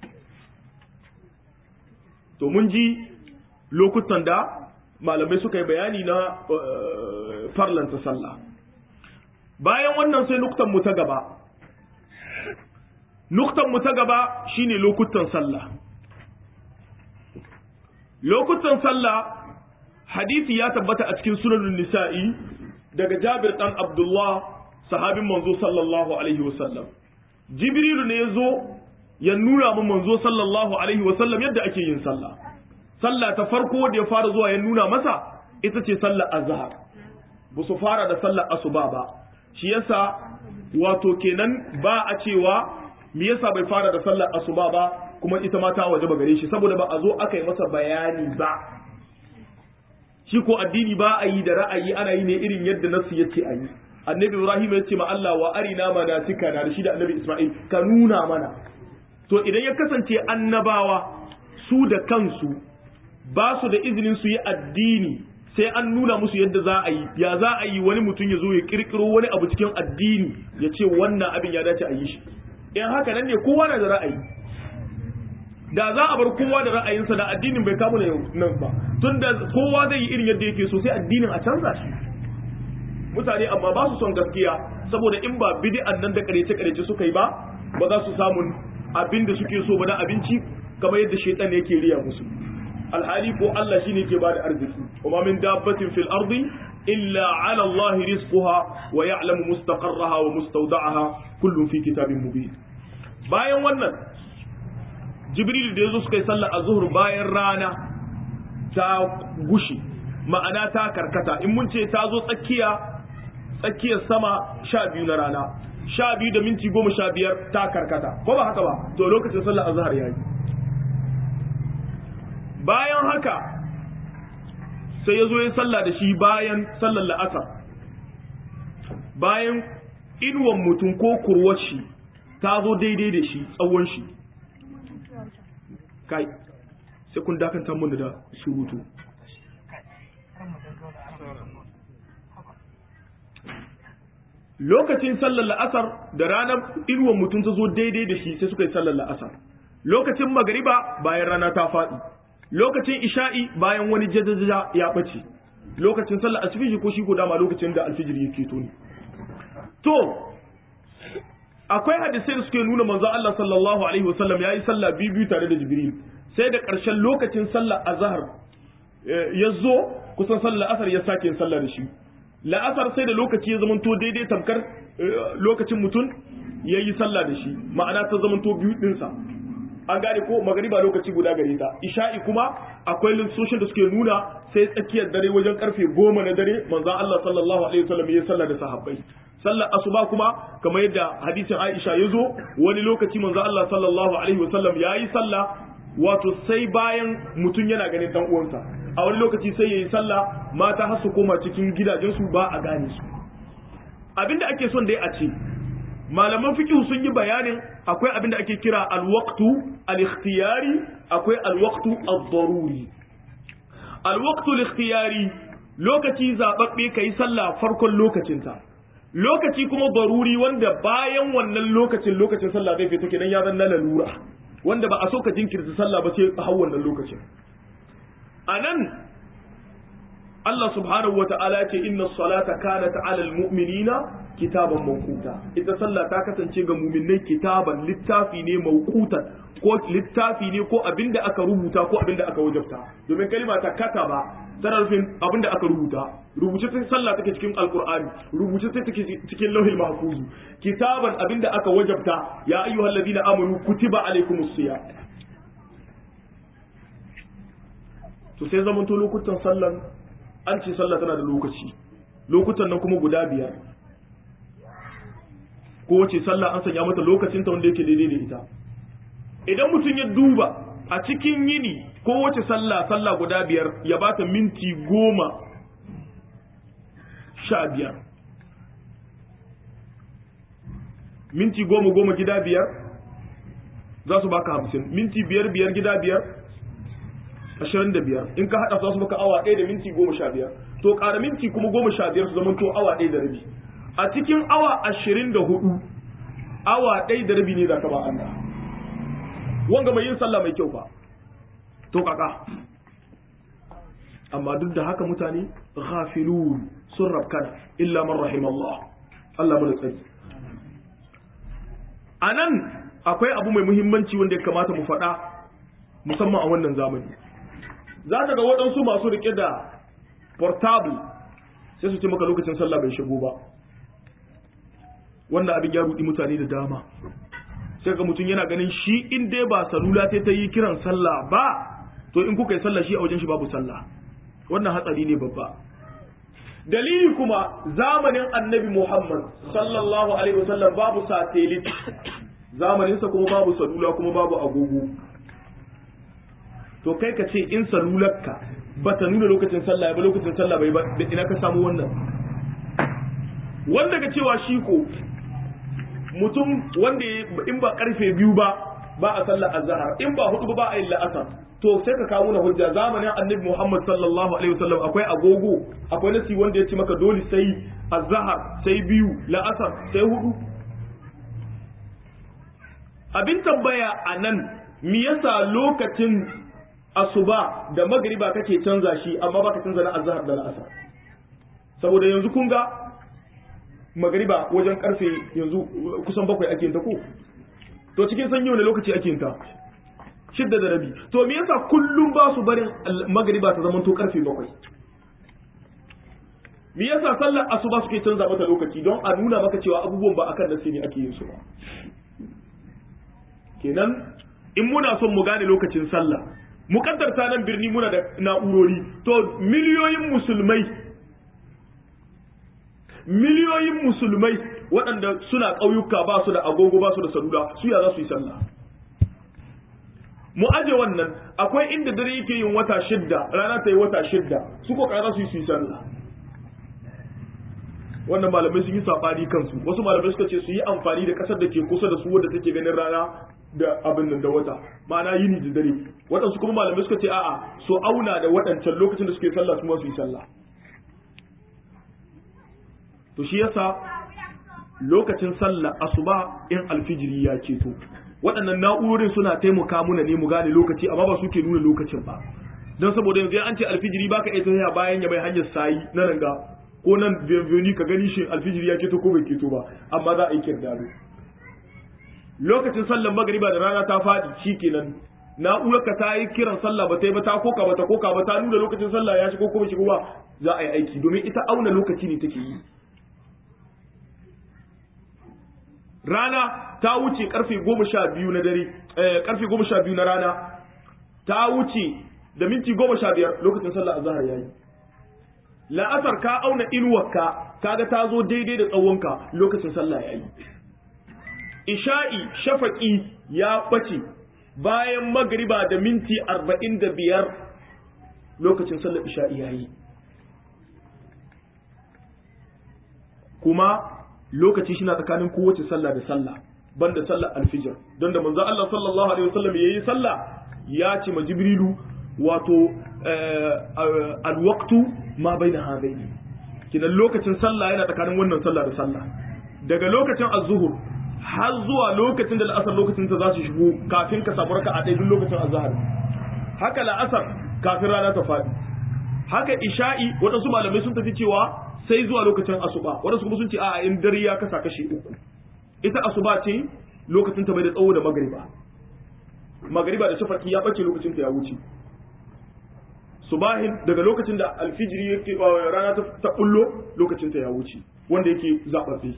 S1: to mun ji lokutan da malamai suka yi bayani na farlanta sallah bayan wannan sai nuktan mu ta gaba nuktan mu ta gaba shine lokutan sallah lokutan sallah hadisi ya tabbata a cikin sunanun nisa'i daga jabir dan abdullah sahabin manzo sallallahu alaihi wasallam jibrilu ne ya zo ya nuna mu manzo sallallahu alaihi wasallam yadda ake yin sallah sallah ta farko da ya fara zuwa ya nuna masa ita ce sallar azhar ba su fara da sallar asuba ba shi yasa wato kenan ba a cewa me yasa bai fara da sallar asuba ba kuma ita ma ta waje ba gare shi saboda ba a zo aka yi masa bayani ba shi ko addini ba a yi da ra'ayi ana yi ne irin yadda nasu yace a yi annabi ibrahim ya ce ma Allah wa arina manatika na da shi da annabi isma'il ka nuna mana to idan ya kasance annabawa su da kansu ba su da izinin su yi addini sai an nuna musu yadda za a yi ya za a yi wani mutum ya zo ya kirkiro wani abu cikin addini ya ce wannan abin ya dace a yi shi in haka nan ne kowa na da ra'ayi da za a bar kowa da ra'ayinsa da addinin bai kamu da nan ba tun da kowa zai yi irin yadda yake so sai addinin a canza shi mutane amma ba su son gaskiya saboda in ba bid'an nan da karece karece suka yi ba ba za su samu abin da suke so ba na abinci kamar yadda shaitan yake riya musu alhali ko Allah shine ke bada arziki kuma min dabbatin fil ardi illa ala Allah rizquha wa ya'lamu mustaqarraha wa mustawda'aha kullun fi kitabin mubin bayan wannan jibril da yazo suka yi sallar azhur bayan rana ta gushi ma'ana ta karkata in mun ce ta zo tsakiya tsakiyar sama sha biyu na rana sha biyu da minti goma sha biyar ta karkata ko ba haka ba to lokacin sallar azhar yayi bayan haka sai ya zo ya sallah da shi bayan sallar la'asar bayan inuwan mutum ko kurwar shi ta zo daidai da shi tsawon shi kai sai kun dakanta mun da surutu lokacin sallar la'asar da ranar inuwan mutum ta zo daidai da shi sai suka yi sallar la'asar lokacin magariba bayan rana ta faɗi lokacin isha'i bayan wani jajaja ya ɓace lokacin sallar alfijir ko shi ko dama lokacin da alfijir yake to ne to akwai hadisai da suke nuna manzo Allah sallallahu alaihi wasallam yayi sallah biyu biyu tare da Jibril sai da ƙarshen lokacin sallar azhar ya zo kusan sallar asar ya sake yin sallah da shi la'asar sai da lokaci ya zamanto daidai tamkar lokacin mutum ya yi sallah da shi ma'ana ta zamanto biyu ɗinsa an gane ko magariba lokaci guda gare ta isha'i kuma akwai lissoshin da suke nuna sai tsakiyar dare wajen karfe goma na dare manzon Allah sallallahu alaihi wasallam ya sallah da sahabbai sallar asuba kuma kamar yadda hadisin Aisha ya zo wani lokaci manzon Allah sallallahu alaihi wasallam ya yi sallah wato sai bayan mutum yana ganin dan uwansa a wani lokaci sai yayi sallah mata har su koma cikin gidajensu ba a gane su abinda ake son dai a ce malaman fiqh sun yi bayanin akwai abinda ake kira alwaqtu al-ikhtiyari akwai alwaqtu ad-daruri alwaqtu al-ikhtiyari lokaci zababbe kai sallah farkon lokacinta lokaci kuma daruri wanda bayan wannan lokacin lokacin sallah zai fito kenan ya zan lalura wanda ba a so ka jinkirta sallah ba sai har wannan lokacin anan Allah subhanahu wata'ala ce inna salata kanat 'ala al-mu'minina kitaban mawquta ita sallah ta kasance ga mu'minai kitaban littafi ne mawqutan ko littafi ne ko abinda aka rubuta ko abinda aka wajabta domin kalima ta kataba tana nufin abinda aka rubuta rubuce ta sallah take cikin alqur'ani rubuce ta take cikin lauhil mahfuz kitaban abinda aka wajabta ya ayyuhalladhina amanu kutiba alaykumus siyam to sai zamanto lokutan sallan an ce sallah tana da lokaci lokutan nan kuma guda biyar kowace sallah an sanya mata lokacin ta wanda yake daidai da ita idan mutum ya duba a cikin yini kowace sallah sallah guda biyar ya bata minti goma sha biyar minti goma goma gida biyar za su baka hamsin minti biyar biyar gida biyar ashirin da biyar in ka haɗa su maka awa ɗaya da minti goma sha biyar to ƙara minti kuma goma sha biyar su zama to awa ɗaya da rabi a cikin awa ashirin da hudu awa ɗaya da rabi ne za ka ba Allah wanga mai yin sallah mai kyau fa to kaka amma duk da haka mutane ghafilun sun rabkana illa man rahimallah Allah mu da tsari anan akwai abu mai muhimmanci wanda ya kamata mu faɗa musamman a wannan zamani za ka ga waɗansu masu riƙe da portable sai su ce maka lokacin sallah bai shigo ba wannan abin ya rudi mutane da dama sai ga mutum yana ganin shi in dai ba salula sai ta yi kiran sallah ba to in kuka yi sallah shi a wajen shi babu sallah wannan hatsari ne babba dalili kuma zamanin annabi muhammad sallallahu alaihi wasallam babu satellite zamaninsa kuma babu salula kuma babu agogo to kai ka ce in salularka ba ta nuna lokacin sallah ba lokacin sallah bai ba ina ka samu wannan wanda ga cewa shi ko mutum wanda in ba karfe biyu ba ba a sallar azhar in ba hudu ba a yin la'asar to to sai ka kawo na hujja zamanin annabi Muhammad sallallahu alaihi wasallam akwai agogo akwai nasi wanda ya ce maka dole sai azhar sai biyu la'asar sai hudu abin tambaya a nan me yasa lokacin asuba da magriba kake canza shi amma baka canza na azhar da la'asar saboda yanzu kun ga magriba wajen karfe yanzu kusan bakwai ake ta ko to cikin sanyi wani lokaci ake ta shidda da rabi to me yasa kullum ba su barin magriba ta zama to karfe bakwai me yasa sallar asuba suke canza mata lokaci don a nuna maka cewa abubuwan ba akan nasi ne ake yin su ba kenan in muna son mu gane lokacin sallah mukaddarta nan birni muna da na'urori to miliyoyin musulmai miliyoyin musulmai waɗanda suna ƙauyuka ba su da agogo ba su da salula su ya za su yi sallah mu aje wannan akwai inda dare yake yin wata shidda rana ta yi wata shidda su ko za su yi su yi sallah wannan malamai sun yi sabani kansu wasu malamai suka ce su yi amfani da kasar da ke kusa da su wadda take ganin rana da abin nan da wata ma'ana yini da dare waɗansu kuma malamai suka ce a'a su auna da waɗancan lokacin da suke sallah su ma su yi sallah to shi yasa lokacin sallah asuba in alfijiri ya ceto waɗannan na'urorin suna taimaka muna ne mu gane lokaci amma ba su ke nuna lokacin ba don saboda yanzu an ce alfijiri baka iya tafiya bayan ya mai hanyar sayi na ranga ko nan bienvenue ka gani shi alfijiri ya keto ko bai keto ba amma za a yi kirdado lokacin sallar magariba da rana ta faɗi shikenan na'urar ka ta yi kiran sallah ba ta yi ba ta koka ba ta koka ba ta nuna lokacin sallah ya shigo ko bai shigo ba za a yi aiki domin ita auna lokaci ne take yi rana ta wuce karfe goma sha biyu na dare karfe goma sha biyu na rana ta wuce da minti goma sha biyar lokacin sallah azhar yayi la'asar ka auna inuwarka kaga ta zo daidai da tsawonka lokacin sallah yayi isha'i shafaqi ya bace bayan magriba da minti arba'in da biyar lokacin sallar isha'i yayi kuma lokaci shi na tsakanin kowace sallah da sallah banda sallar alfijir don da manzo Allah sallallahu alaihi wasallam yayi sallah ya ce ma jibrilu wato alwaqtu ma baina hadaini kidan lokacin sallah yana tsakanin wannan sallah da sallah daga lokacin az-zuhur har zuwa lokacin da la'asar lokacin ta za su shigo kafin ka samu raka'a ɗaya duk lokacin azhar haka la'asar kafin rana ta faɗi haka isha'i waɗansu malamai sun tafi cewa sai zuwa lokacin asuba waɗansu kuma sun ce a'a in dare ya kasa kashi uku ita asuba ce lokacin ta bai da tsawo da magariba magariba da shafaki ya ɓace lokacin ta ya wuce subahin daga lokacin da alfijiri yake rana ta bullo lokacin ta ya wuce wanda yake zaɓaɓɓe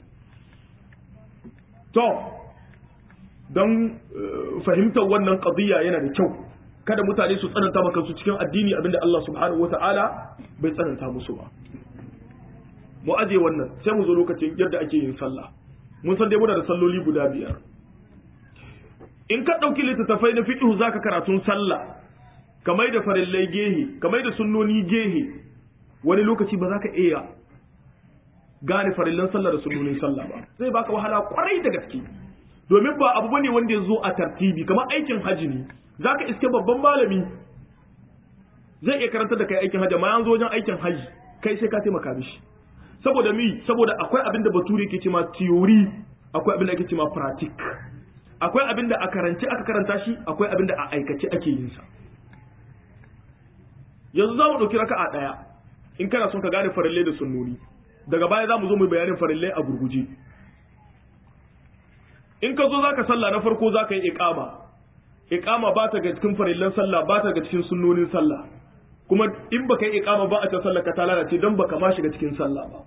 S1: to don fahimtar wannan qadiyya yana da kyau kada mutane su tsananta maka su cikin addini abinda Allah subhanahu wata'ala bai tsananta musu ba mu aje wannan sai mu zo lokacin yadda ake yin sallah mun san dai muna da salloli guda biyar in ka ɗauki littattafai na fiqh zaka karatun sallah kamar da farillai gehe kamar da sunnoni gehe wani lokaci ba za ka iya gane farillan sallah da sunnonin sallah ba zai baka wahala kwarai da gaske domin ba abu bane wanda ya zo a tartibi kamar aikin haji ne zaka iske babban malami zai iya karanta da kai aikin haji amma an zo wajen aikin haji kai sai ka taimaka mishi saboda mi saboda akwai abin da bature ke cewa theory akwai abin da ake cewa practic akwai abin da a karance aka karanta shi akwai abin da a aikace ake yin sa yanzu za mu ɗauki raka'a ɗaya in kana son ka gane farillai da sunnoni daga baya za mu zo mu bayanin farillai a gurguje in ka zo za ka sallah na farko za ka yi iqama iqama ba ta ga cikin farillan sallah ba ta ga cikin sunnonin sallah kuma in baka yi iqama ba a ta sallah ka ta lalace don baka ma shiga cikin sallah ba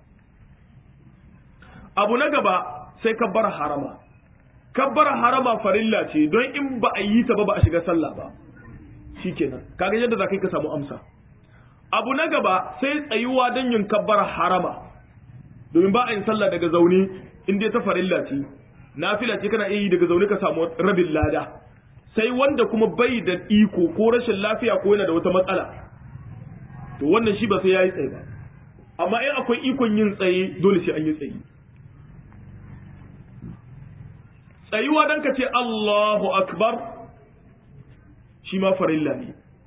S1: abu na gaba sai kabbar harama kabbar harama farilla ce don in ba a yi ta ba ba a shiga sallah ba shikenan kaga yadda za ka yi ka samu amsa abu na gaba sai tsayuwa don yin kabbar harama domin ba a yin sallah daga zaune in dai ta farilla ce nafila ce kana iya yi daga zaune ka samu rabin lada sai wanda kuma bai da iko ko rashin lafiya ko yana da wata matsala to wannan shi ba sai yayi tsaye ba amma in akwai ikon yin tsaye dole sai an yi tsaye tsayuwa dan ka ce Allahu akbar shi ma farilla ne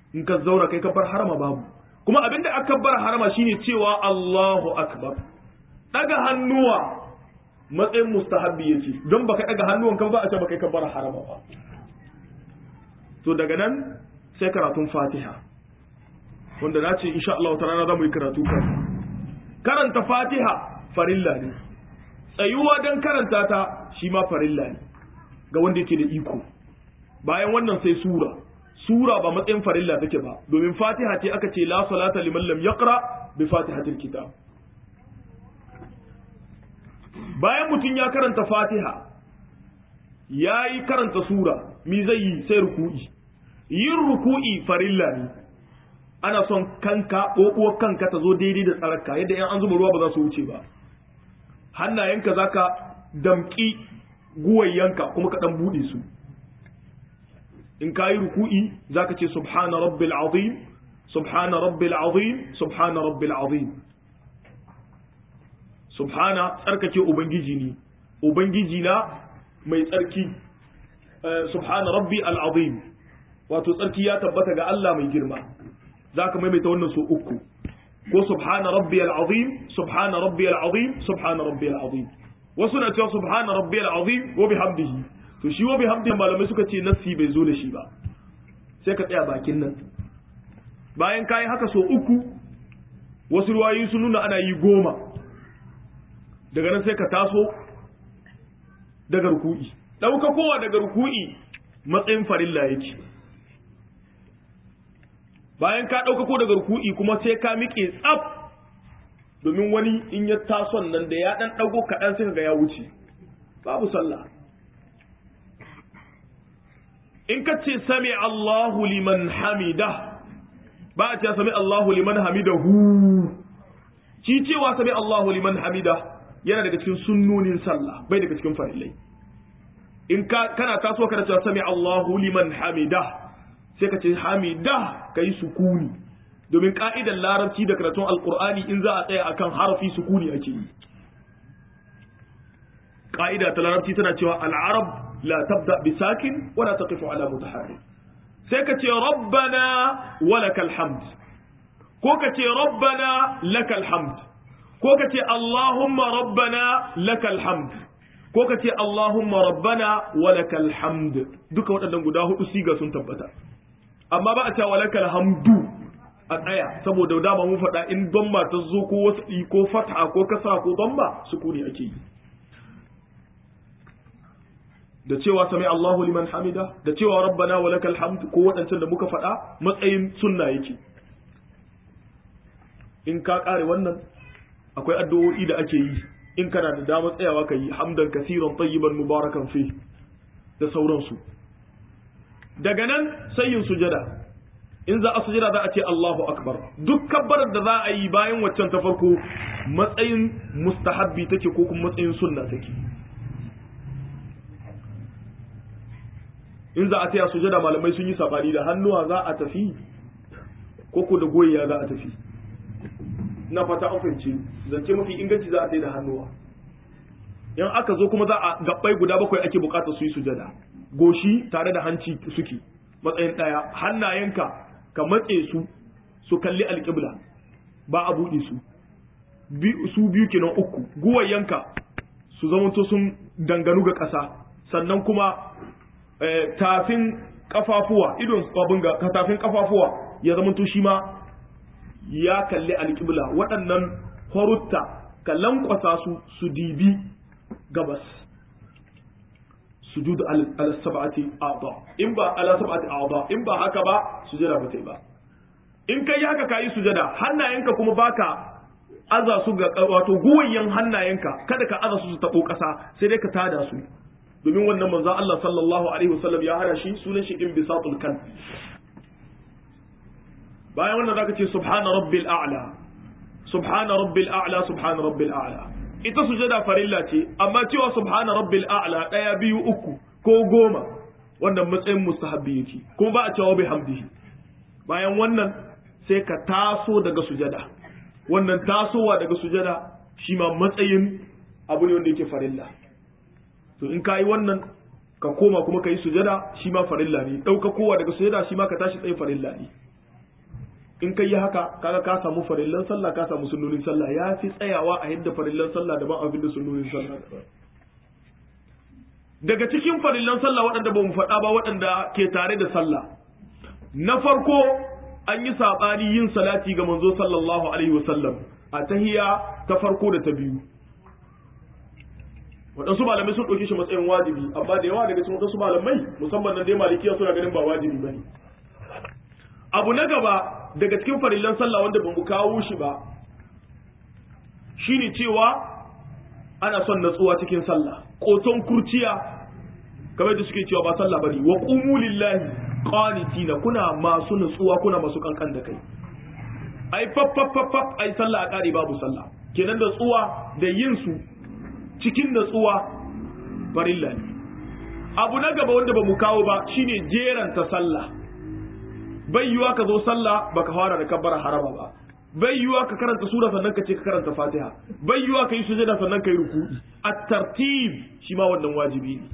S1: in ka zaura kai kabbar harama babu kuma abinda aka kabbar harama shine cewa Allahu akbar daga hannuwa matsayin mustahabbi yake don baka daga hannuwan kan ba a ce baka kabbar harama ba to daga nan sai karatun Fatiha wanda na ce insha Allah ta rana za mu yi karatu kan karanta Fatiha farilla ne tsayuwa don karanta ta shi ma farilla ne ga wanda yake da iko bayan wannan sai sura sura ba matsayin farilla take ba domin fatiha ce aka ce la salata liman lam yaqra bi fatihatil kitab bayan mutum ya karanta fatiha ya yi karanta sura mi zai yi sai ruku'i yin ruku'i farilla ne ana son kanka ƙoƙuwar kanka ta zo daidai da tsararka yadda yan an zuba ruwa ba za su wuce ba hannayenka za ka damƙi guwayyanka kuma ka ɗan buɗe su in ka yi ruku'i za ka ce subhana rabbil azim subhana rabbil azim subhana rabbil azim subhana tsarkake ubangiji ne ubangiji na mai tsarki subhana rabbi al'azim wato tsarki ya tabbata ga Allah mai girma za ka maimaita wannan so uku ko subhana rabbi al'azim subhana rabbi al'azim subhana rabbi al'azim wasu na cewa subhana rabbi al'azim wa bihamdihi to shi wa bihamdihi malamai suka ce nassi bai zo da shi ba sai ka tsaya bakin nan bayan kayi haka so uku wasu ruwayoyi sun nuna ana yi goma daga nan sai ka taso daga ruku'i ɗauka kowa daga ruku'i matsayin farilla yake bayan ka ɗauka ko daga ruku'i kuma sai ka miƙe tsaf domin wani in ya tason nan da ya ɗan ɗago kaɗan sai ga ya wuce babu sallah in ka ce sami Allahu liman hamida ba a ce sami Allahu liman hamidahu shi cewa sami Allahu liman hamida yana daga cikin sunnonin sallah bai daga cikin farillai in ka kana taso kana cewa sami Allahu liman hamida sai ka ce hamida kai sukuni domin ka'idar larabci da karatun alqur'ani in za a tsaya akan harafi sukuni ake yi ka'ida ta larabci tana cewa al-arab la tabda bi sakin wa la taqifu ala mutaharrik sai ka ce rabbana wa lakal hamd ko ka ce rabbana lakal hamd ko ka ce Allahumma rabbana lakal hamd ko ka ce Allahumma rabbana wa lakal hamd duka waɗannan guda hudu siga sun tabbata amma ba a cewa lakal hamdu a tsaya saboda dama mun faɗa in domba ta zo ko wasu ko fatha ko kasa ko domba sukuni ake yi da cewa sami Allahu liman hamida da cewa rabbana wa lakal hamd ko waɗancan da muka faɗa matsayin sunna yake in ka ƙare wannan akwai addu'o'i da ake yi in kana da damar tsayawa ka yi hamdan kasiran tayyiban mubarakan fi da sauransu daga nan sai yin sujada in za a sujada za a ce Allahu akbar duk kabbarar da za a yi bayan waccan ta farko matsayin mustahabbi take ko kuma matsayin sunna take in za a taya sujada malamai sun yi sabani da hannuwa za a tafi ko ko da goyiya za a tafi na fata an fahimci zance mafi inganci za a sai da hannuwa in aka zo kuma za a gabbai guda bakwai ake bukatar su yi sujada goshi tare da hanci suke matsayin daya hannayenka ka matse su su kalli alƙibla ba a buɗe su su biyu kenan uku guwayenka su zamanto sun danganu ga ƙasa sannan kuma tafin kafafuwa idon abin ga tafin kafafuwa ya zamanto shi ma ya kalli alƙibla waɗannan horutta ka lankwasa su su dibi gabas sujud ala sab'ati a'dha in ba ala sab'ati a'dha in ba haka ba sujada ba tai ba in kai haka kayi sujada hannayenka kuma baka aza su ga wato guwayen hannayenka kada ka aza su su tabo kasa sai dai ka tada su domin wannan manzo Allah sallallahu alaihi wasallam ya hana shi sunan shi inbisatul kan bayan wannan zaka ce subhana rabbil a'la subhana rabbil a'la subhana rabbil a'la ita sujada farilla ce amma cewa subhana rabbil a'la daya biyu uku ko goma wannan matsayin mustahabbi yake kuma ba a cewa bi hamdihi bayan wannan sai ka taso daga sujada wannan tasowa daga sujada shi ma matsayin abu ne wanda yake farilla to in kayi wannan ka koma kuma ka yi sujada shi ma farilla ne ɗauka kowa daga sujada shi ma ka tashi tsaye farilla ne in kai haka kaga ka samu farillan sallah ka samu sunnonin sallah ya fi tsayawa a yadda farillan sallah daban abin da sunnonin sallah daban daga cikin farillan sallah waɗanda ba mu faɗa ba waɗanda ke tare da sallah na farko an yi saɓani yin salati ga manzo sallallahu alaihi wasallam a tahiya ta farko da ta biyu waɗansu malamai sun ɗauki shi matsayin wajibi amma da yawa daga cikin waɗansu malamai musamman nan dai malikiya suna ganin ba wajibi ba ne abu na gaba daga cikin farillan sallah wanda ba mu kawo shi ba shine cewa ana son natsuwa cikin sallah ƙoton kurciya kamar da suke cewa ba sallah bane wa qumu lillahi qanitina kuna masu natsuwa kuna masu kankan da kai ai faf faf faf faf ai sallah a kare babu sallah kenan da tsuwa da yin su cikin natsuwa farilla ne abu na gaba wanda ba mu kawo ba shine jeranta sallah bai yiwa ka zo sallah baka fara da kabbara harama ba bai yiwa ka karanta sura sannan ka ce ka karanta fatiha bai yiwa ka yi sujada sannan ka yi ruku'i at-tartib shi ma wannan wajibi ne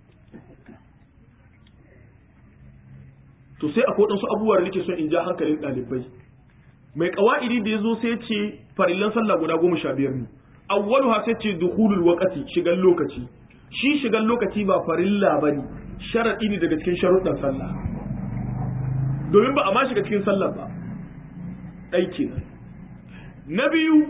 S1: to sai akwai wadansu abubuwa da nake son in ja hankalin ɗalibai mai kawa'idi da ya zo sai ce farillan sallah guda goma sha biyar ne awwaluha sai ce dukhulul waqti shigan lokaci shi shigan lokaci ba farilla bane sharadi ne daga cikin sharuɗan sallah domin ba a ma shiga cikin sallah ba ɗai kenan na biyu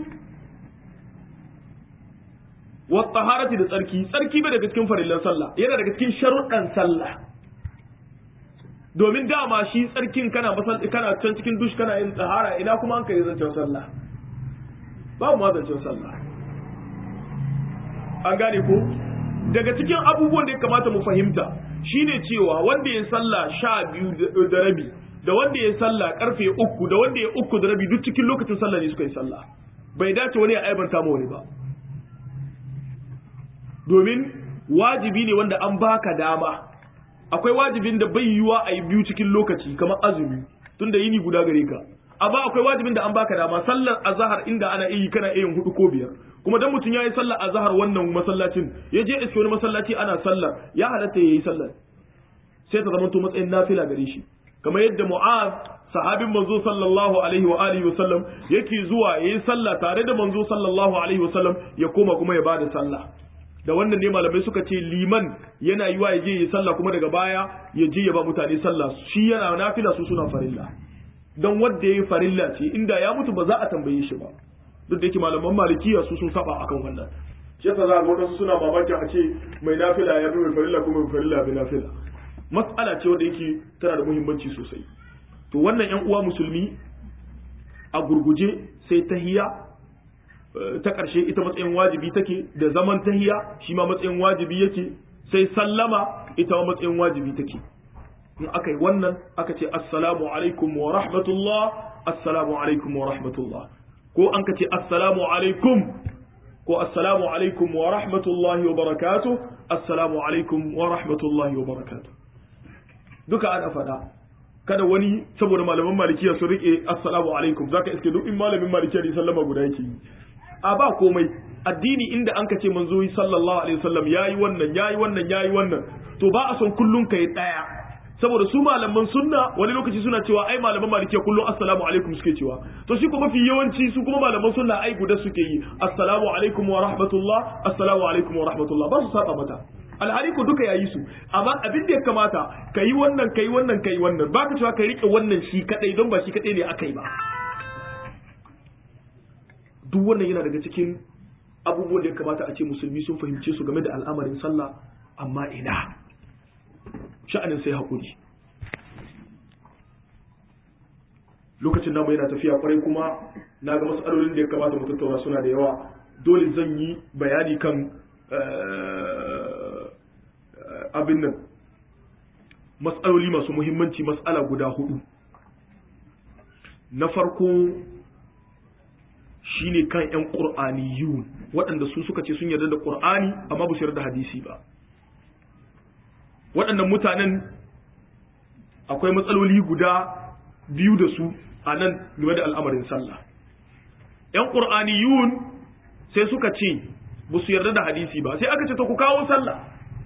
S1: wa taharati da tsarki tsarki bai daga cikin farillan sallah yana daga cikin sharuɗan sallah domin dama shi tsarkin kana masal kana can cikin dush kana yin tsahara ina kuma an kai zancen sallah babu ma zancen sallah an gane ko daga cikin abubuwan da ya kamata mu fahimta shine cewa wanda ya sallah sha biyu da rabi da wanda ya sallah karfe uku da wanda ya uku da rabi duk cikin lokacin sallah ne suka yi sallah bai dace wani ya aibanta ma wani ba domin wajibi ne wanda an baka dama akwai wajibin da bai yiwa a yi biyu cikin lokaci kamar azumi tunda yini guda gare ka amma akwai wajibin da an baka dama sallar azhar inda ana yi kana iya hudu ko biyar kuma dan mutum yayi sallar azhar wannan masallacin ya je iske wani masallaci ana sallar ya halatta yayi sallar sai ta zama to matsayin nafila gare shi kamar yadda mu'az sahabin manzo sallallahu alaihi wa alihi wa sallam yake zuwa yayi sallah tare da manzo sallallahu alaihi wa sallam ya koma kuma ya bada sallah da wannan ne malamai suka ce liman yana yiwa ya je yi sallah kuma daga baya ya je ya ba mutane sallah shi yana nafila su suna farilla don wanda ya yi farilla ce inda ya mutu ba za a tambaye shi ba duk da yake malaman malikiya su sun saba akan wannan shi yasa za ga wadansu suna mamakin a ce mai nafila ya fi mai farilla kuma mai farilla bi nafila mas'ala ce wanda yake tana da muhimmanci sosai to wannan yan uwa musulmi a gurguje sai tahiya ta ƙarshe ita matsayin wajibi take da zaman tahiya shi ma matsayin wajibi yake sai sallama ita ma matsayin wajibi take in aka yi wannan aka ce assalamu alaikum wa rahmatullah assalamu alaikum wa rahmatullah ko an ka ce assalamu alaikum ko assalamu alaikum wa rahmatullahi wa barakatuh assalamu alaikum wa rahmatullahi wa barakatuh duka ana faɗa kada wani saboda malaman malikiya sun rike assalamu alaikum zaka iske duk in malamin malikiya ne sallama guda yake yi a ba komai addini inda an ka ce manzo sallallahu alaihi wasallam yayi wannan yayi wannan yayi wannan to ba a son kullun kai daya saboda su malaman sunna wani lokaci suna cewa ai malaman malikiya kullum assalamu alaikum suke cewa to shi kuma mafi yawanci su kuma malaman sunna ai guda suke yi assalamu alaikum wa rahmatullah assalamu alaikum wa rahmatullah ba su saba mata alhali ku duka yayi su amma abin da ya kamata kai wannan kai wannan kai wannan baka cewa ka rike wannan shi kadai don ba shi kadai ne akai ba duk wannan yana daga cikin abubuwan da ya kamata a ce musulmi sun fahimce su game da al'amarin sallah amma ina sha'anin sai haƙuri lokacin namu yana tafiya kwarai kuma na ga matsalolin da ya kamata mu tattauna suna da yawa dole zan yi bayani kan abin nan matsaloli masu muhimmanci matsala guda hudu na farko shine kan 'yan ƙur'aniyun waɗanda su suka ce sun yarda da ƙur'ani amma ba su yarda da hadisi ba waɗannan mutanen akwai matsaloli guda biyu da su a nan game da al'amarin sallah ‘yan ƙur'aniyun sai suka ce ba su yarda da hadisi ba sai aka ce ta ku kawo sallah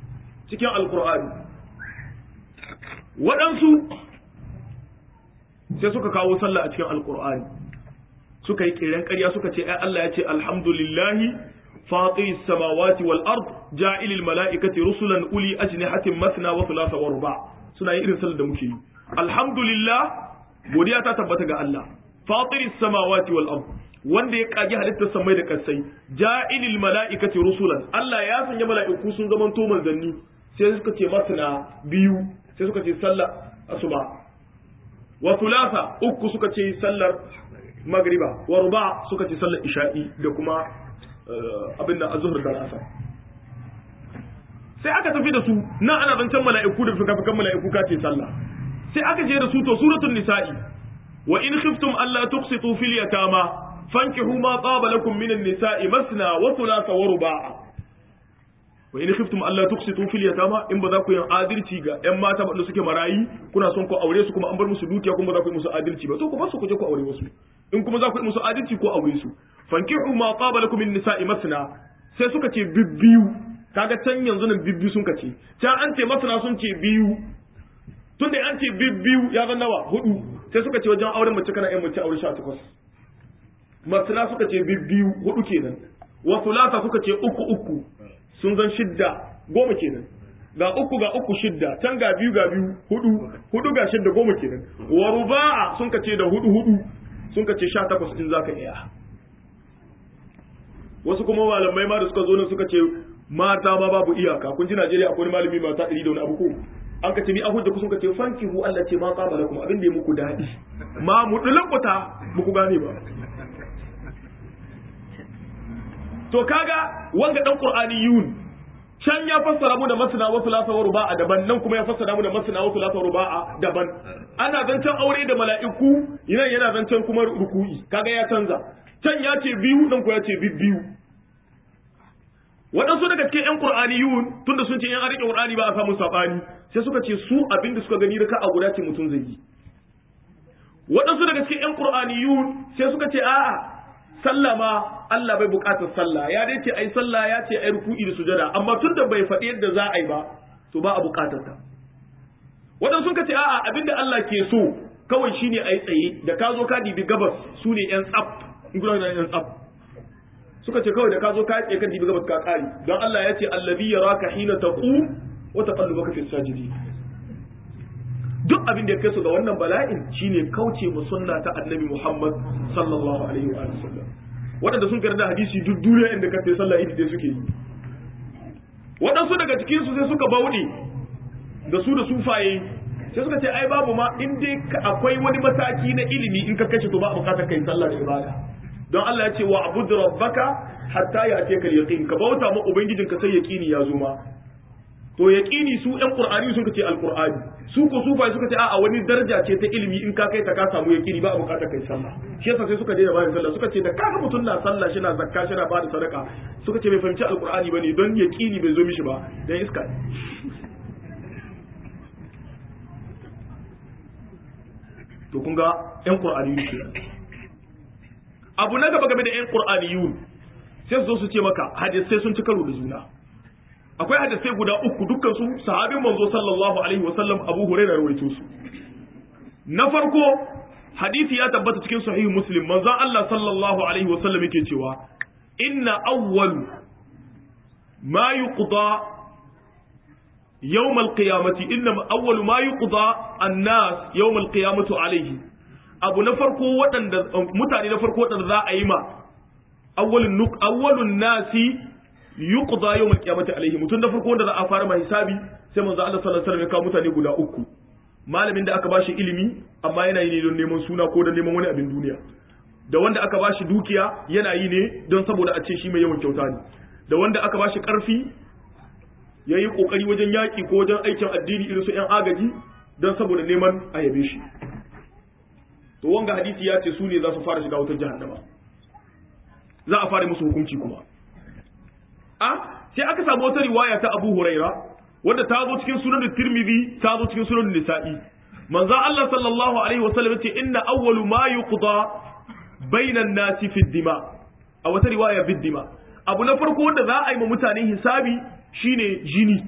S1: cikin alƙur'ani waɗansu sai suka kawo sallah a cikin alqur'ani suka yi kiran ƙarya suka ce ai Allah ya ce alhamdulillahi fatir samawati wal ard ja'ilil mala'ikati rusulan uli ajnihatin mathna wa thulatha wa ruba suna yin irin sallar da muke yi alhamdulillah godiya ta tabbata ga Allah fatir samawati wal ard wanda ya kage halittar samai da kasai ja'ilil mala'ikati rusulan Allah ya sanya mala'iku sun zaman to manzanni sai suka ce mathna biyu sai suka ce sallar asuba wa thulatha uku suka ce sallar magriba wa ruba suka ce sallar isha'i da kuma abin da azhur da asar sai aka tafi da su nan ana zancen mala'iku da fikafikan mala'iku ka ce sallah sai aka je da su to suratul nisa'i wa in khiftum alla tuqsitu fil yatama fankihu ma taba lakum minan nisa'i masna wa thulatha wa ruba'a wa in khiftum alla tuqsitu fil yatama in ba za ku yi adalci ga ƴan mata ba suke marayi kuna son ku aure su kuma an bar musu dukiya kuma ba za ku yi musu adalci ba to ku ba su ku je ku aure wasu in kuma za ku yi musu adalci ko aure su fankihu ma taba lakum min nisa'i masna sai suka ce bibbiyu kaga can yanzu nan bibbiyu sun kace can an ce masna sun ce biyu tun da an ce bibbiyu ya zan nawa hudu sai suka ce wajen auren mace kana yan mace aure 18 masna suka ce bibbiyu hudu kenan wa thulatha suka ce uku uku sun zan shidda goma kenan ga uku ga uku shidda can ga biyu ga biyu hudu hudu ga shidda goma kenan wa ruba'a sun kace da hudu hudu sun kace 18 in zaka iya wasu kuma malamai ma da suka zo nan suka ce mata ma babu iyaka kun ji Najeriya akwai malami mata 100 da wani abu ko an ka ce ni a hujja ku sun ka ce fankihu Allah ce ma qaba lakum abin da ya muku dadi ma mu dulakuta muku gane ba to kaga wanga dan qur'aniyun can ya fassara mu da masna wa thulatha wa ruba'a daban nan kuma ya fassara mu da masna wa thulatha wa ruba'a daban ana zancen aure da mala'iku yana yana zancen kuma ruku'i kaga ya canza can ya ce biyu nan ko ya ce biyu waɗansu daga cikin ƴan qur'aniyun tunda sun ce ƴan arike qur'ani ba a samu sabani sai suka ce su abin da suka gani da ka a guda ce mutum zai yi waɗansu daga cikin ƴan qur'aniyun sai suka ce a'a sallah ma Allah bai buƙatar sallah ya dai ce ai sallah ya ce ai ruku'i da sujada amma tunda bai faɗi yadda za a yi ba to ba a buƙatar ta waɗansu suka ce a'a abinda Allah ke so kawai shine ai tsaye da ka zo ka dibi gabas su ne ƴan tsaf in gudanar da ƴan tsaf suka ce kawai da ka zo ka tsaye kan dibi gabas ka kare don Allah ya ce allazi yaraka hina taqum wa taqallubaka fi sajidin duk abin da ya kai su ga wannan bala'in shine kauce mu sunna ta annabi Muhammad sallallahu alaihi wa sallam waɗanda sun karanta hadisi duk duniya inda ka sai sallah idi dai suke yi waɗansu daga cikin su sai suka bauɗe da su da sufaye sai suka ce ai babu ma in dai akwai wani mataki na ilimi in ka kashe to ba a bukatar kai sallah da ibada don Allah ya ce wa abud rabbaka hatta ya ce kal yaqin ka bauta ma ubangijinka sai yaqini ya zo ma to yaqini su ɗan qur'ani suka ce alqur'ani su ko sufa suka ce a'a wani daraja ce ta ilimi in ka kai ta ka samu yaqini ba a bukatar kai sallah shi yasa sai suka daina bayan sallah suka ce da kaga mutum na sallah shi na zakka shi na bada sadaka suka ce bai fahimci alqur'ani bane don yaqini bai zo mishi ba dan iska to kun ga ƴan qur'ani ne abu na gaba game da ƴan qur'aniyun sai su zo su ce maka hadisai sun ci karo da juna akwai hadisai guda uku dukkan su sahabin manzo sallallahu alaihi wasallam Abu Hurairah rawaito su na farko hadisi ya tabbata cikin sahih Muslim manzo Allah sallallahu alaihi wasallam yake cewa inna awwal ma yuqda يوم القيامة إنما أول ما يقضى الناس يوم القيامة عليه أبو نفرقو وطن متعني نفرقو وطن ذا أيما أول النق أول الناس yuqda yawm al-qiyamati alaihi mutun da farko wanda za a fara mai hisabi sai manzo Allah sallallahu alaihi wasallam ya kawo mutane guda uku malamin da aka bashi ilimi amma yana yi ne don neman suna ko don neman wani abin duniya da wanda aka bashi dukiya yana yi ne don saboda a ce shi mai yawan kyauta ne da wanda aka bashi karfi ya yi kokari wajen yaki ko wajen aikin addini irin su yan agaji don saboda neman a yabe shi to wanga hadisi ya ce su ne za su fara shiga wutar jahannama za a fara musu hukunci kuma a sai aka samu wata riwaya ta Abu Huraira wadda ta zo cikin sunan Tirmidhi ta zo cikin sunan Nisa'i manzo Allah sallallahu alaihi wasallam yace inna awwalu ma yuqda bayna an-nasi fi dima a wata riwaya fi dima abu na farko wanda za a yi ma mutane hisabi shine jini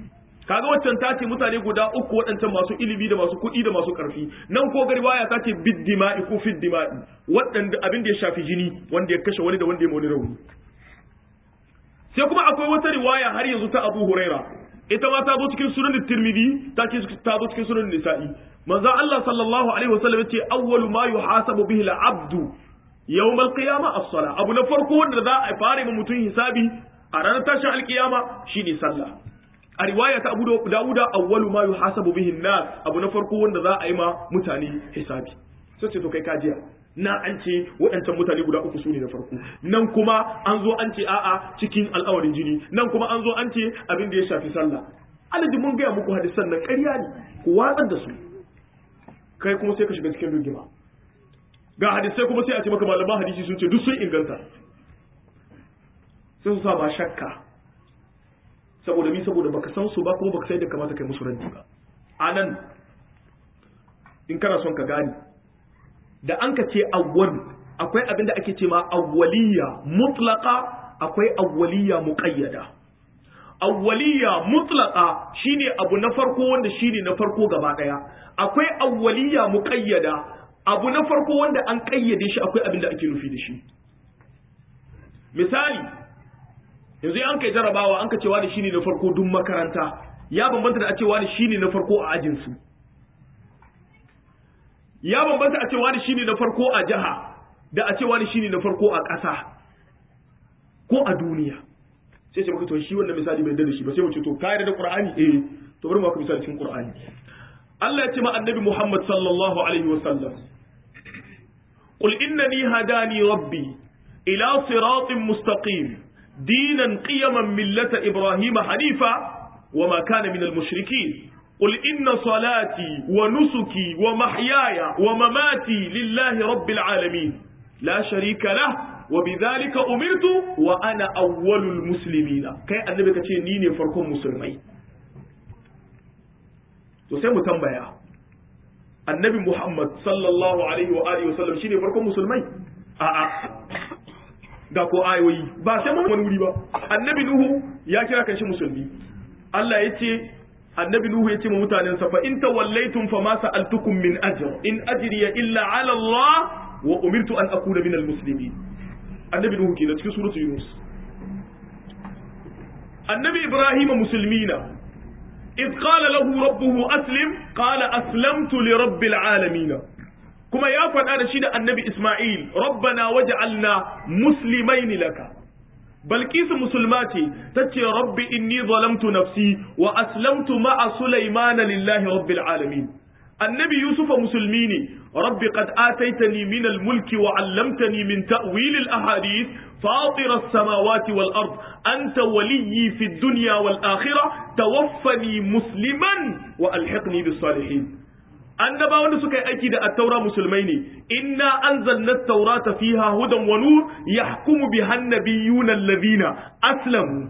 S1: kaga waccan ta ce mutane guda uku waɗancan masu ilimi da masu kuɗi da masu ƙarfi nan ko garwaya ta ce bid dima'i ko fid dima'i waɗanda abin da ya shafi jini wanda ya kashe wani da wanda ya wani rauni sai kuma akwai wata riwaya har yanzu ta Abu Huraira ita ma ta zo cikin sunan Tirmidhi ta ce ta zo cikin sunan Nisa'i manzo Allah sallallahu alaihi wasallam yace awwalu ma yuhasabu bihi al-abdu yawm al-qiyamah as-salah abu na farko wanda za a fara ma mutum hisabi a ranar tashin alkiyama shine sallah a riwaya ta Abu Dawuda awwalu ma yuhasabu bihi an-nas abu na farko wanda za a yi ma mutane hisabi sai ce to kai kajiya na an ce waɗancan mutane guda uku su ne na farko nan kuma an zo an ce a'a cikin al'awarin jini nan kuma an zo an ce abin da ya shafi sallah alaji mun gaya muku hadisan nan ƙarya ne ku watsar da su kai kuma sai ka shiga cikin rigima ga hadisai kuma sai a ce maka malaman hadisi sun ce duk sun inganta sai su sa ba shakka saboda mi saboda baka san su ba kuma baka sai da kamata kai musu ranti ba anan in kana son ka gane da an ka ce awwal akwai abin da ake ce ma awwaliya mutlaqa akwai awwaliya muqayyada awwaliya mutlaqa shine abu na farko wanda shine na farko gaba daya akwai awwaliya muqayyada abu na farko wanda an kayyade shi akwai abin da ake nufi da shi misali yanzu an kai jarabawa an ka cewa da shine na farko duk makaranta ya bambanta da a cewa da shine na farko a ajin su ya bambanta a cewa da shine na farko a jiha da a cewa da shine na farko a ƙasa ko a duniya sai ce maka to shi wannan misali bai da shi ba sai mu ce to ka yarda da Qur'ani eh to bari mu maka misali cikin Qur'ani Allah ya ce ma annabi Muhammad sallallahu alaihi wasallam qul innani hadani rabbi ila siratin mustaqim dinan qiyaman millata ibrahima hanifa وما كان من المشركين قل إن صلاتي ونسكي ومحياي ومماتي لله رب العالمين لا شريك له وبذلك أمرت وأنا أول المسلمين كي النبي كتير نيني فركم مسلمين تسمى تنبيا النبي محمد صلى الله عليه وآله وسلم شيني فركم مسلمين آآ ga ko ayoyi ba sai mun wani wuri ba annabi nuhu ya kira kan shi musulmi Allah ya ce annabi Nuhu ya ce ma mutanensa fa in tawallaytum fa ma sa'altukum min ajr in ajriya illa ala Allah wa umirtu an akuna min almuslimin annabi Nuhu kenan cikin suratul Yunus annabi Ibrahim musulmina إذ قال له ربه أسلم قال أسلمت لرب العالمين كما يا فدا شيء النبي إسماعيل ربنا وجعلنا مسلمين لك بلقيس مسلماتي تتي ربي إني ظلمت نفسي وأسلمت مع سليمان لله رب العالمين النبي يوسف مسلميني ربي قد آتيتني من الملك وعلمتني من تأويل الأحاديث فاطر السماوات والأرض أنت ولي في الدنيا والآخرة توفني مسلما وألحقني بالصالحين annaba wanda suka yi aiki da attaura musulmai ne inna anzalna at-taurata fiha hudan wa nur yahkumu biha an-nabiyyuna alladhina aslamu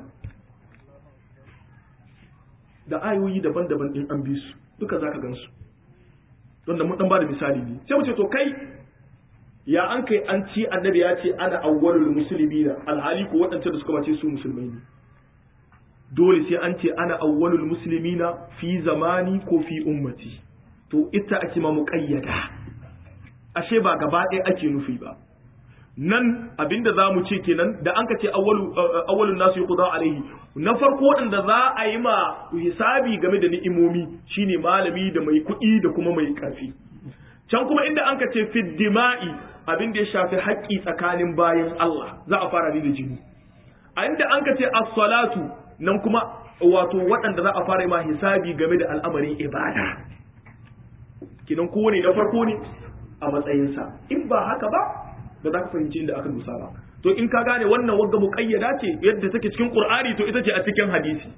S1: da ayoyi daban-daban din an bi su duka zaka gansu don da mun dan bada misali ne sai mu ce to kai ya an kai an ci annabi ya ce ana awwalul muslimina alhali ko waɗancan da suka bace su musulmai ne dole sai an ce ana awwalul muslimina fi zamani ko fi ummati to ita ake ma muƙayyada ashe ba gaba ɗaya ake nufi ba nan abinda za mu ce kenan da an ka ce awwalun nasu yuqda alaihi na farko waɗanda za a yi ma hisabi game da ni'imomi shine malami da mai kuɗi da kuma mai ƙarfi can kuma inda an ka ce fiddima'i abin da ya shafi haƙƙi tsakanin bayan Allah za a fara ni da jini a inda an ka ce as-salatu nan kuma wato waɗanda za a fara yi ma hisabi game da al'amarin ibada kinan kowane na farko ne a matsayinsa in ba haka ba ba za ka fahimci inda aka dusa ba to in ka gane wannan wagga muqayyada ce yadda take cikin qur'ani to ita ce a cikin hadisi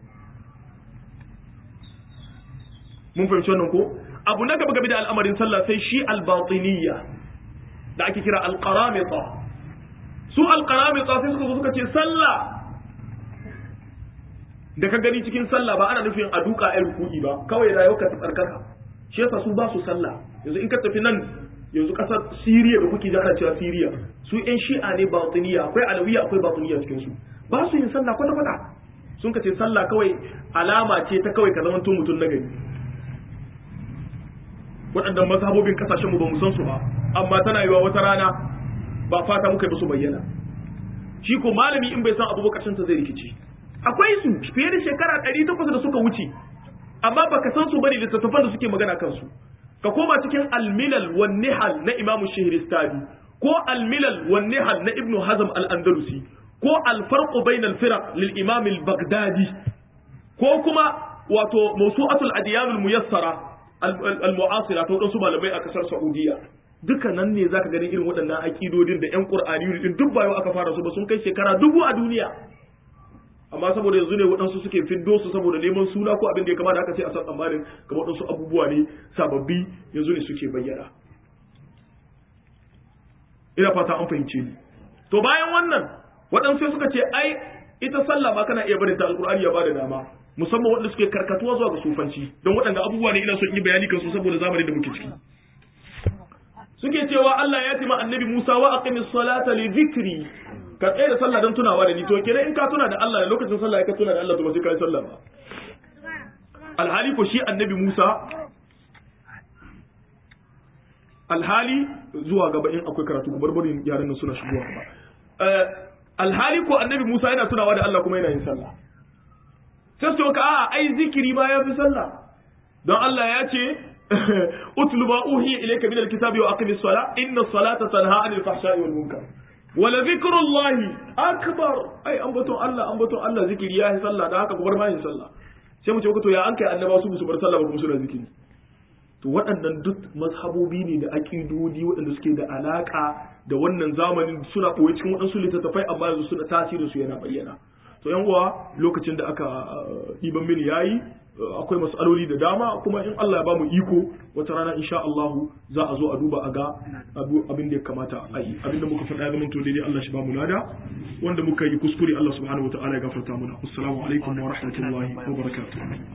S1: mun fahimci wannan ko abu na gaba game da al'amarin sallah sai shi al-batiniyya da ake kira al-qaramita su al-qaramita sai suka zo suka ce sallah da ka gani cikin sallah ba ana nufin a duka ai ruku'i ba kawai rayuwar ka tsarkaka shi yasa su ba su sallah yanzu in ka tafi nan yanzu kasar Siriya da kuke ana cewa Siriya su ƴan shi'a ne batiniya akwai alawiya akwai batiniya cikin su ba su yin sallah kwata kwata sun kace sallah kawai alama ce ta kawai ka zama mutum na gari waɗannan mazhabobin kasashen mu ba mu san su ba amma tana yiwa wata rana ba fata muka yi su bayyana shi ko malami in bai san abu bakashin ta zai rikici akwai su fiye da shekara 800 da suka wuce amma baka san su bane littattafan da suke magana kansu ka koma cikin al-milal wan nihal na imamu shahristani ko al-milal wan nihal na ibnu hazm al-andalusi ko al-farq bayna al-firaq lil imam al-baghdadi ko kuma wato mawsu'atul adyan al-muyassara al-mu'asira ta wadansu malamai a kasar saudiya duka nan ne zaka gani irin waɗannan aƙidodin da ƴan ƙur'ani din duk bayo aka fara su ba sun kai shekara dubu a duniya amma saboda yanzu ne waɗansu suke fiddo su saboda neman suna ko abin da ya kamata aka ce a san tsammanin kamar waɗansu abubuwa ne sababbi yanzu ne suke bayyana ina fata an fahimce ni to bayan wannan waɗansu suka ce ai ita sallah ma kana iya barin ta alƙur'ani ya bada dama musamman waɗanda suke karkatuwa zuwa ga sufanci don waɗanda abubuwa ne ina son yi bayani kansu saboda zamanin da muke ciki suke cewa Allah ya tima annabi Musa wa aqimis salata li dhikri ka tsaye da sallah don tunawa da ni to kenan in ka tuna da Allah da lokacin sallah ka tuna da Allah to ba sai ka yi sallah ba alhali ko shi annabi Musa alhali zuwa gaba in akwai karatu barbarin yaran nan suna shigowa gaba alhali ko annabi Musa yana tunawa da Allah kuma yana yin sallah sai su ka a ai zikiri ma ya fi sallah don Allah ya ce utlu ma uhiya ilayka min alkitabi wa aqimis sala inna salata tanha anil fahsha'i wal munkar wala zikrullahi akbar ai ambaton Allah ambaton Allah zikiri ya yi sallah da haka ku bar ma yin sallah sai mu ce to ya an kai annaba su su bar sallah ba kuma suna zikiri to waɗannan duk mazhabobi ne da aƙidodi waɗanda suke da alaƙa da wannan zamanin suna ɓoye cikin waɗansu littattafai amma yanzu suna tasirin su yana bayyana to yan uwa lokacin da aka ɗiban mini yayi akwai matsaloli da dama kuma in Allah ya bamu iko wata rana insha Allah za a zo a duba a ga abin da ya kamata a yi abin da muka faɗa ya zama to daidai Allah shi bamu lada wanda muka yi kuskure Allah subhanahu wa ta'ala ya gafarta mana assalamu alaikum wa rahmatullahi wa barakatuh